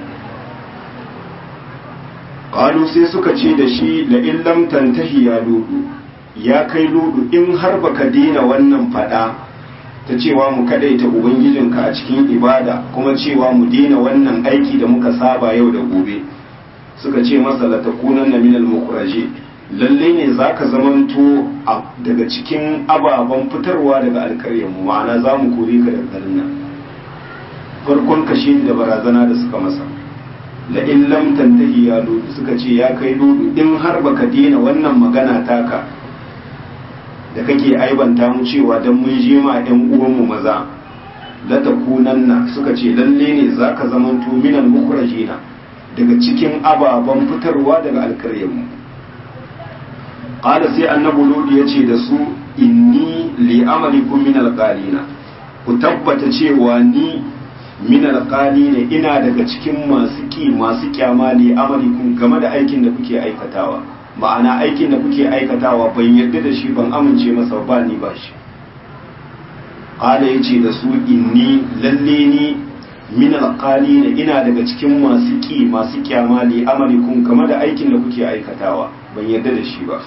qalu sai suka ce da shi la in lam tantahi ya ludu ya kai ludu in har baka dina wannan fada ta cewa mu kadaita ubangijinka a cikin ibada kuma cewa mu dina wannan aiki da muka saba yau da gobe suka ce masa la takunanna minal mukhraji lalle ne zaka zamanto daga cikin ababen fitarwa daga alƙaryar mu ma'ana za mu kore ka daga garin nan farkon kashe da barazana da suka masa la in lam tantahi ya ludu suka ce ya kai ludu in har baka dena wannan magana taka da kake aibanta mu cewa dan mun je ma ɗan uwanmu maza la takunanna suka ce lalle ne zaka zamanto minal mukhrajina daga cikin ababen fitarwa daga alƙaryar mu qala sai annabi ludu yace da su inni li amalikum minal qalina ku tabbata cewa ni min alƙali ne ina daga cikin masu ƙi masu kyama ne amalikun game da aikin da kuke aikatawa ma'ana aikin da kuke aikatawa ban yarda da shi ban amince masa ba ni ba shi ƙala ya ce da su inni lalle ni min alƙali ne ina daga cikin masu ƙi masu kyama ne amalikun game da aikin da kuke aikatawa ban yarda da shi ba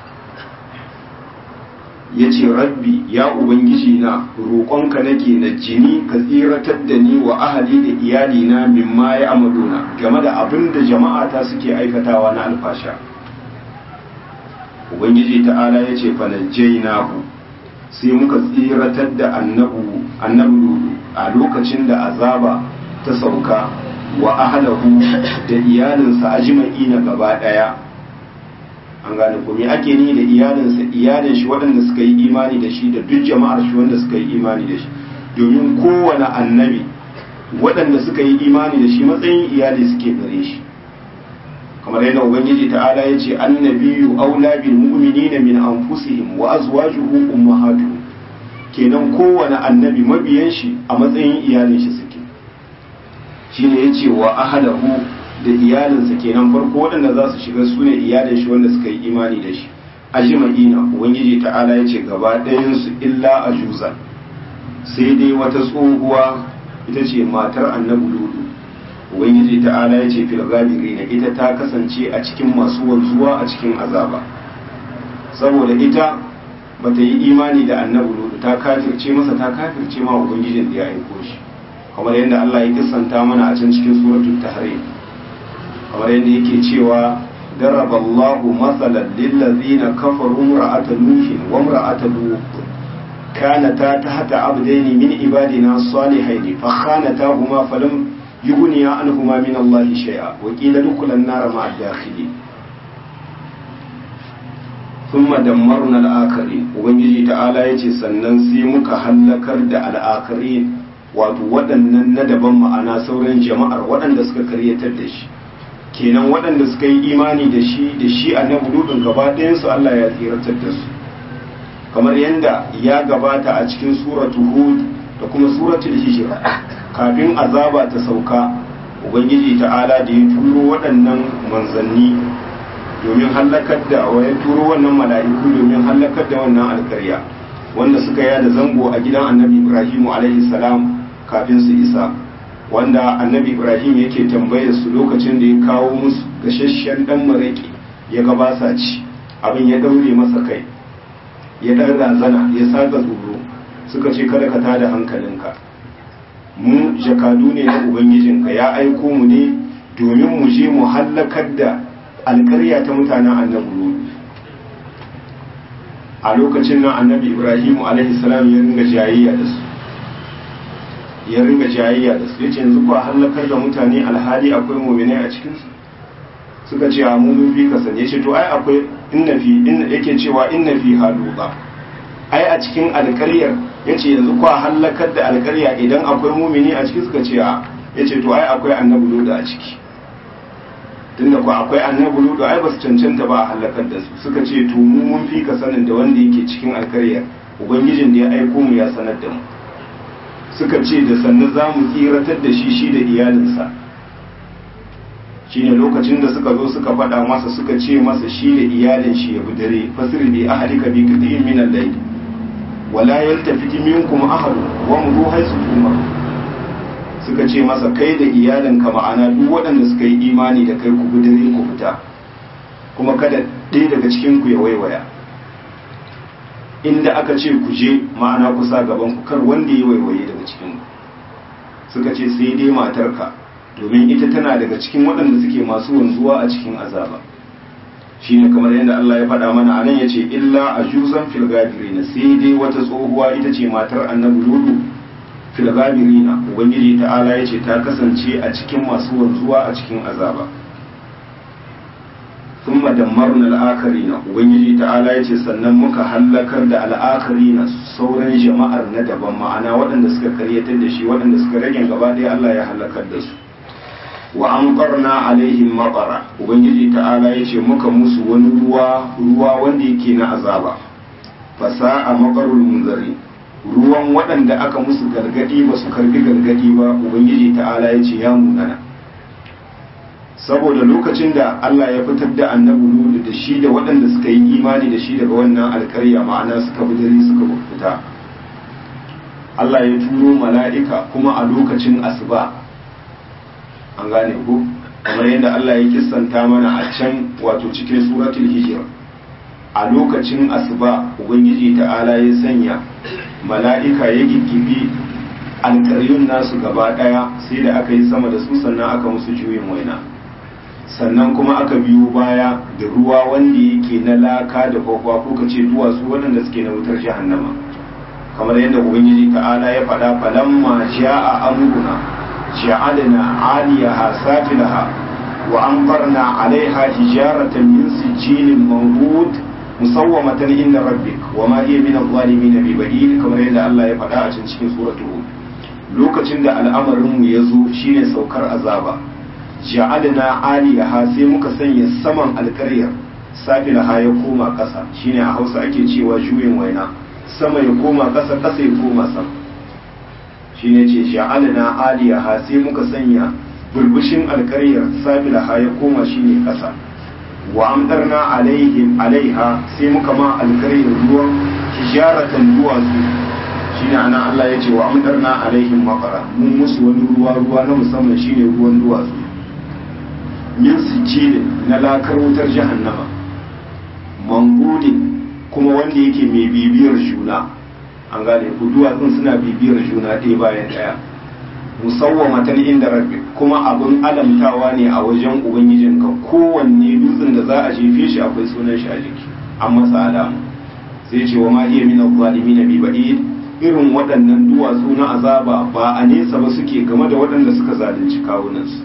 ya ce rabbi ya ubangiji na roƙonka nake na jini ka tsiratar da ni wa ahali da iyalina mimma ya amaduna game da abin da jama'ata suke aikatawa na alfasha ubangiji ta'ala ya ce fanajjainahu sai muka tsiratar da annabu annabu a lokacin da azaba ta sauka wa ahlahu da iyalinsa ajma'ina gaba daya an gane ko me ake ni da iyalinsa iyalin shi waɗanda suka yi imani da shi da duk jama'ar shi wanda suka yi imani da shi domin kowane annabi waɗanda suka yi imani da shi matsayin iyali suke gare shi kamar yadda ubangiji ta'ala ya ce annabiyu aula bil mu'minina min anfusihim wa azwajuhu ummahatuhum kenan kowane annabi mabiyan shi a matsayin iyalin shi suke shine yace wa ahlahu da iyalinsa kenan farko waɗanda za su shiga su ne iyalin shi wanda suka yi imani da shi ajma'ina ubangiji ta'ala ya ce gaba ɗayansu illa ajuza sai dai wata tsohuwa ita ce matar annabi ludu ubangiji ta'ala ya ce fil gabirina ita ta kasance a cikin masu wanzuwa a cikin azaba saboda ita bata yi imani da annabi ludu ta kafirce masa ta kafirce ma ubangijin da ya aiko shi kamar yadda Allah ya kissanta mana a can cikin suratul tahrim kamar yadda yake cewa daraba Allahu matsalan lillazina kafaru imra'ata nuhin wa imra'ata lut kanata tahta abdaini min ibadina salihaini fa khanatahuma falam yughniya anhuma min Allah shay'a wa qila dukulan nar ma'a dakhili thumma dammarna al-akhirin ubangiji ta'ala yace sannan sai muka hallakar da al-akhirin wato waɗannan na daban ma'ana sauran jama'ar waɗanda suka karyatar da shi kenan waɗanda suka yi imani da shi da shi annabi lutun gaba ɗayansu Allah ya tsiratar da su kamar yadda ya gabata a cikin suratu hud da kuma suratul hijra kafin azaba ta sauka ubangiji ta'ala da ya turo waɗannan manzanni domin hallakar da wa ya turo wannan mala'iku domin hallakar da wannan alkarya wanda suka yada zango a gidan annabi ibrahimu alaihi salam kafin su isa wanda annabi ibrahim yake tambayar su lokacin da ya kawo musu gashashen dan maraki ya ga ba sa ci abin ya daure masa kai ya dan razana ya saka tsoro suka ce kada ka tada hankalinka mu jakadu ne na ubangijinka ya aiko mu ne domin mu je mu hallakar da alkarya ta mutanen annabi a lokacin nan annabi ibrahimu alaihi salam ya ringa jayayya da su ya ringa jayayya da su yace yanzu kuwa halakar da mutane alhali akwai mu'minai a cikin su suka ce a mun fi ka sani yace to ai akwai inna fi inna yake cewa inna fi haluqa ai a cikin alƙaryar yace yanzu kuwa halakar da alƙarya idan akwai mu'mini a ciki suka ce a yace to ai akwai annabi ludu a ciki tunda ku akwai annabi ludu ai ba su cancanta ba a halakar da su suka ce to mu mun fi ka sanin da wanda yake cikin alƙaryar ubangijin da ya aiko mu ya sanar da mu suka ce da sannu za mu tsiratar da shi shi da iyalinsa shine lokacin da suka zo suka faɗa masa suka ce masa shi da iyalin shi ya bi dare fasir bi ahlika bi qit'in min al-layl wala yaltafiti minkum ahad wa muru haythu tumar suka ce masa kai da iyalinka ma'ana duk waɗanda suka yi imani da kai ku bi dare ku fita kuma kada ɗaya daga cikin ku ya waiwaya inda aka ce ku je ma'ana kusa gaban ku kar wanda ya waiwaye daga cikin ku suka ce sai dai matarka domin ita tana daga cikin waɗanda suke masu wanzuwa a cikin azaba shine kamar yadda Allah ya faɗa mana anan yace illa ajuzan fil gabirina sai dai wata tsohuwa ita ce matar annabi ludu fil gabirina ubangiji ta'ala yace ta kasance a cikin masu wanzuwa a cikin azaba ثم دمرنا الآخرين ubangiji ta'ala yace sannan muka hallakar da al'akarina sauran jama'ar na daban ma'ana waɗanda suka karyatar da shi waɗanda suka rage gaba ɗaya Allah ya hallakar da su wa amqarna alaihim maqara ubangiji ta'ala yace muka musu wani ruwa ruwa wanda yake na azaba fasa'a maqarul munzari ruwan waɗanda aka musu gargadi ba su karbi gargadi ba ubangiji ta'ala yace ya munana saboda lokacin da Allah ya fitar da annabi Nuhu da shi da waɗanda suka yi imani da shi daga wannan alƙarya ma'ana suka bi dare suka fita Allah ya turo mala'ika kuma a lokacin asuba an gane ku kamar yadda Allah ya kissanta mana a can wato cikin suratul hijr a lokacin asuba ubangiji ta'ala ya sanya mala'ika ya giggibi alƙaryun nasu gaba ɗaya sai da aka yi sama da su sannan aka musu juyin waina sannan kuma aka biyo baya da ruwa wanda yake na laka da kwakwa ko ka ce duwatsu waɗanda suke na wutar jahannama kamar yadda ubangiji ta'ala ya faɗa falamma ja'a amruna ja'alna 'aliyaha safilaha wa amtarna 'alayha hijaratan min sijilin manhud musawwamatan inda rabbik wa ma hiya min adh-dhalimin bi ba'id kamar yadda Allah ya faɗa a cikin suratul lokacin da al'amarin mu ya zo shine saukar azaba ja'alna aliyaha sai muka sanya saman alƙaryar safilaha ya koma ƙasa shine a Hausa ake cewa juyin waina sama ya koma ƙasa ƙasa ya koma sama shine ce ja'alna aliyaha sai muka sanya burbushin alƙaryar safilaha ya koma shine ƙasa wa amdarna alaihim alaiha sai muka ma alƙaryar ruwan hijaratan duwatsu shine ana Allah ya ce wa amdarna alaihim maqara mun musu wani ruwa ruwa na musamman shine ruwan duwatsu min sijilin na lakar wutar jahannama mangudin kuma wanda yake mai bibiyar juna an gane ku duwatsun suna bibiyar juna ɗaya bayan ɗaya musawwamatan inda rabbi kuma abin alamtawa ne a wajen ubangijinka kowanne dutsen da za a jefe shi akwai sunan shi a jiki an masa alamu sai ce wa ma iya min zalimin bi ba'id irin waɗannan duwatsu na azaba ba a nesa ba suke game da waɗanda suka zalunci kawunansu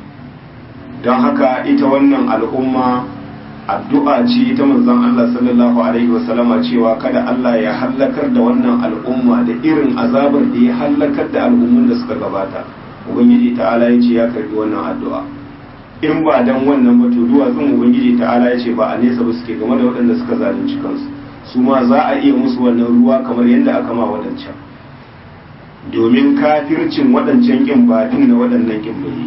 don haka ita wannan al'umma addu'a ce ta manzon Allah sallallahu alaihi wasallama cewa kada Allah ya hallakar da wannan al'umma da irin azabar da ya hallakar da al'ummun da suka gabata ubangiji ta'ala ya ce ya karbi wannan addu'a in ba dan wannan ba to duwatsun ubangiji ta'ala ya ce ba a nesa ba suke game da waɗanda suka zalunci kansu su ma za a iya musu wannan ruwa kamar yadda aka ma waɗancan domin kafircin waɗancan ƙin ba din na waɗannan ƙin bai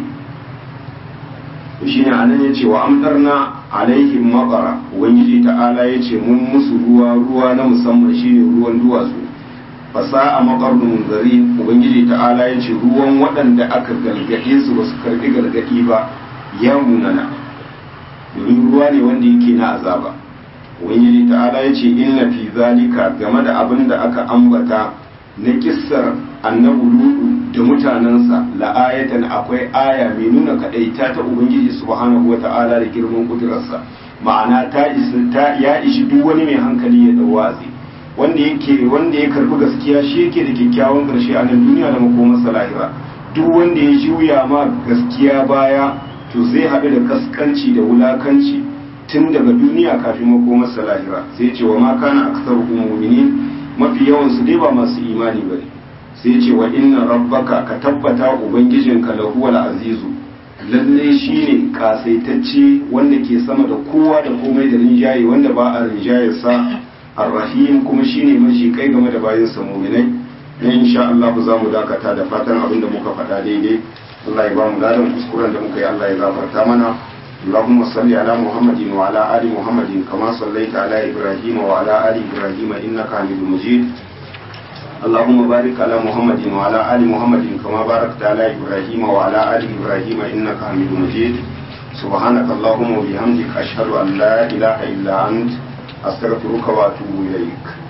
shi ne anan ya ce wa amdarna alaihim maqara ubangiji ta'ala ya ce mun musu ruwa ruwa na musamman shine ruwan duwatsu fasa a maƙarnu munzari ubangiji ta'ala ya ce ruwan waɗanda aka gargaɗe su ba su karɓi gargaɗi ba ya munana domin ruwa ne wanda yake na azaba ubangiji ta'ala ya ce inna fi zalika game da abin da aka ambata na kissar annabu ludu da mutanensa la'ayatan akwai aya mai nuna kadaita ta ubangiji subhanahu wata'ala da girman kudurarsa ma'ana ta ya ishi duk wani mai hankali ya dau wa'azi wanda yake wanda ya karbi gaskiya shi yake da kyakkyawan karshe a nan duniya da makomarsa lahira duk wanda ya juya ma gaskiya baya to zai haɗu da kaskanci da wulakanci tun daga duniya kafin makomarsa lahira sai ce wa ma kana aksaru mu'minin mafi yawan su dai ba masu imani bane sai ce wa inna rabbaka ka tabbata ubangijinka lahuwal azizu lalle shine kasaitacce wanda ke sama da kowa da komai da rinjaye wanda ba a rinjayarsa arrahim kuma shine mashi kai game da bayansa mu'minai ne insha Allah za mu dakata da fatan abin da muka faɗa daidai Allah ya ba mu ladan kuskuren da muka yi Allah ya gafarta mana اللهم صل على محمد وعلى آل محمد كما صليت على إبراهيم وعلى آل إبراهيم إنك حميد مجيد اللهم بارك على محمد وعلى آل محمد كما باركت على إبراهيم وعلى آل إبراهيم إنك حميد مجيد سبحانك اللهم وبحمدك أشهد أن لا إله إلا أنت أستغفرك وأتوب إليك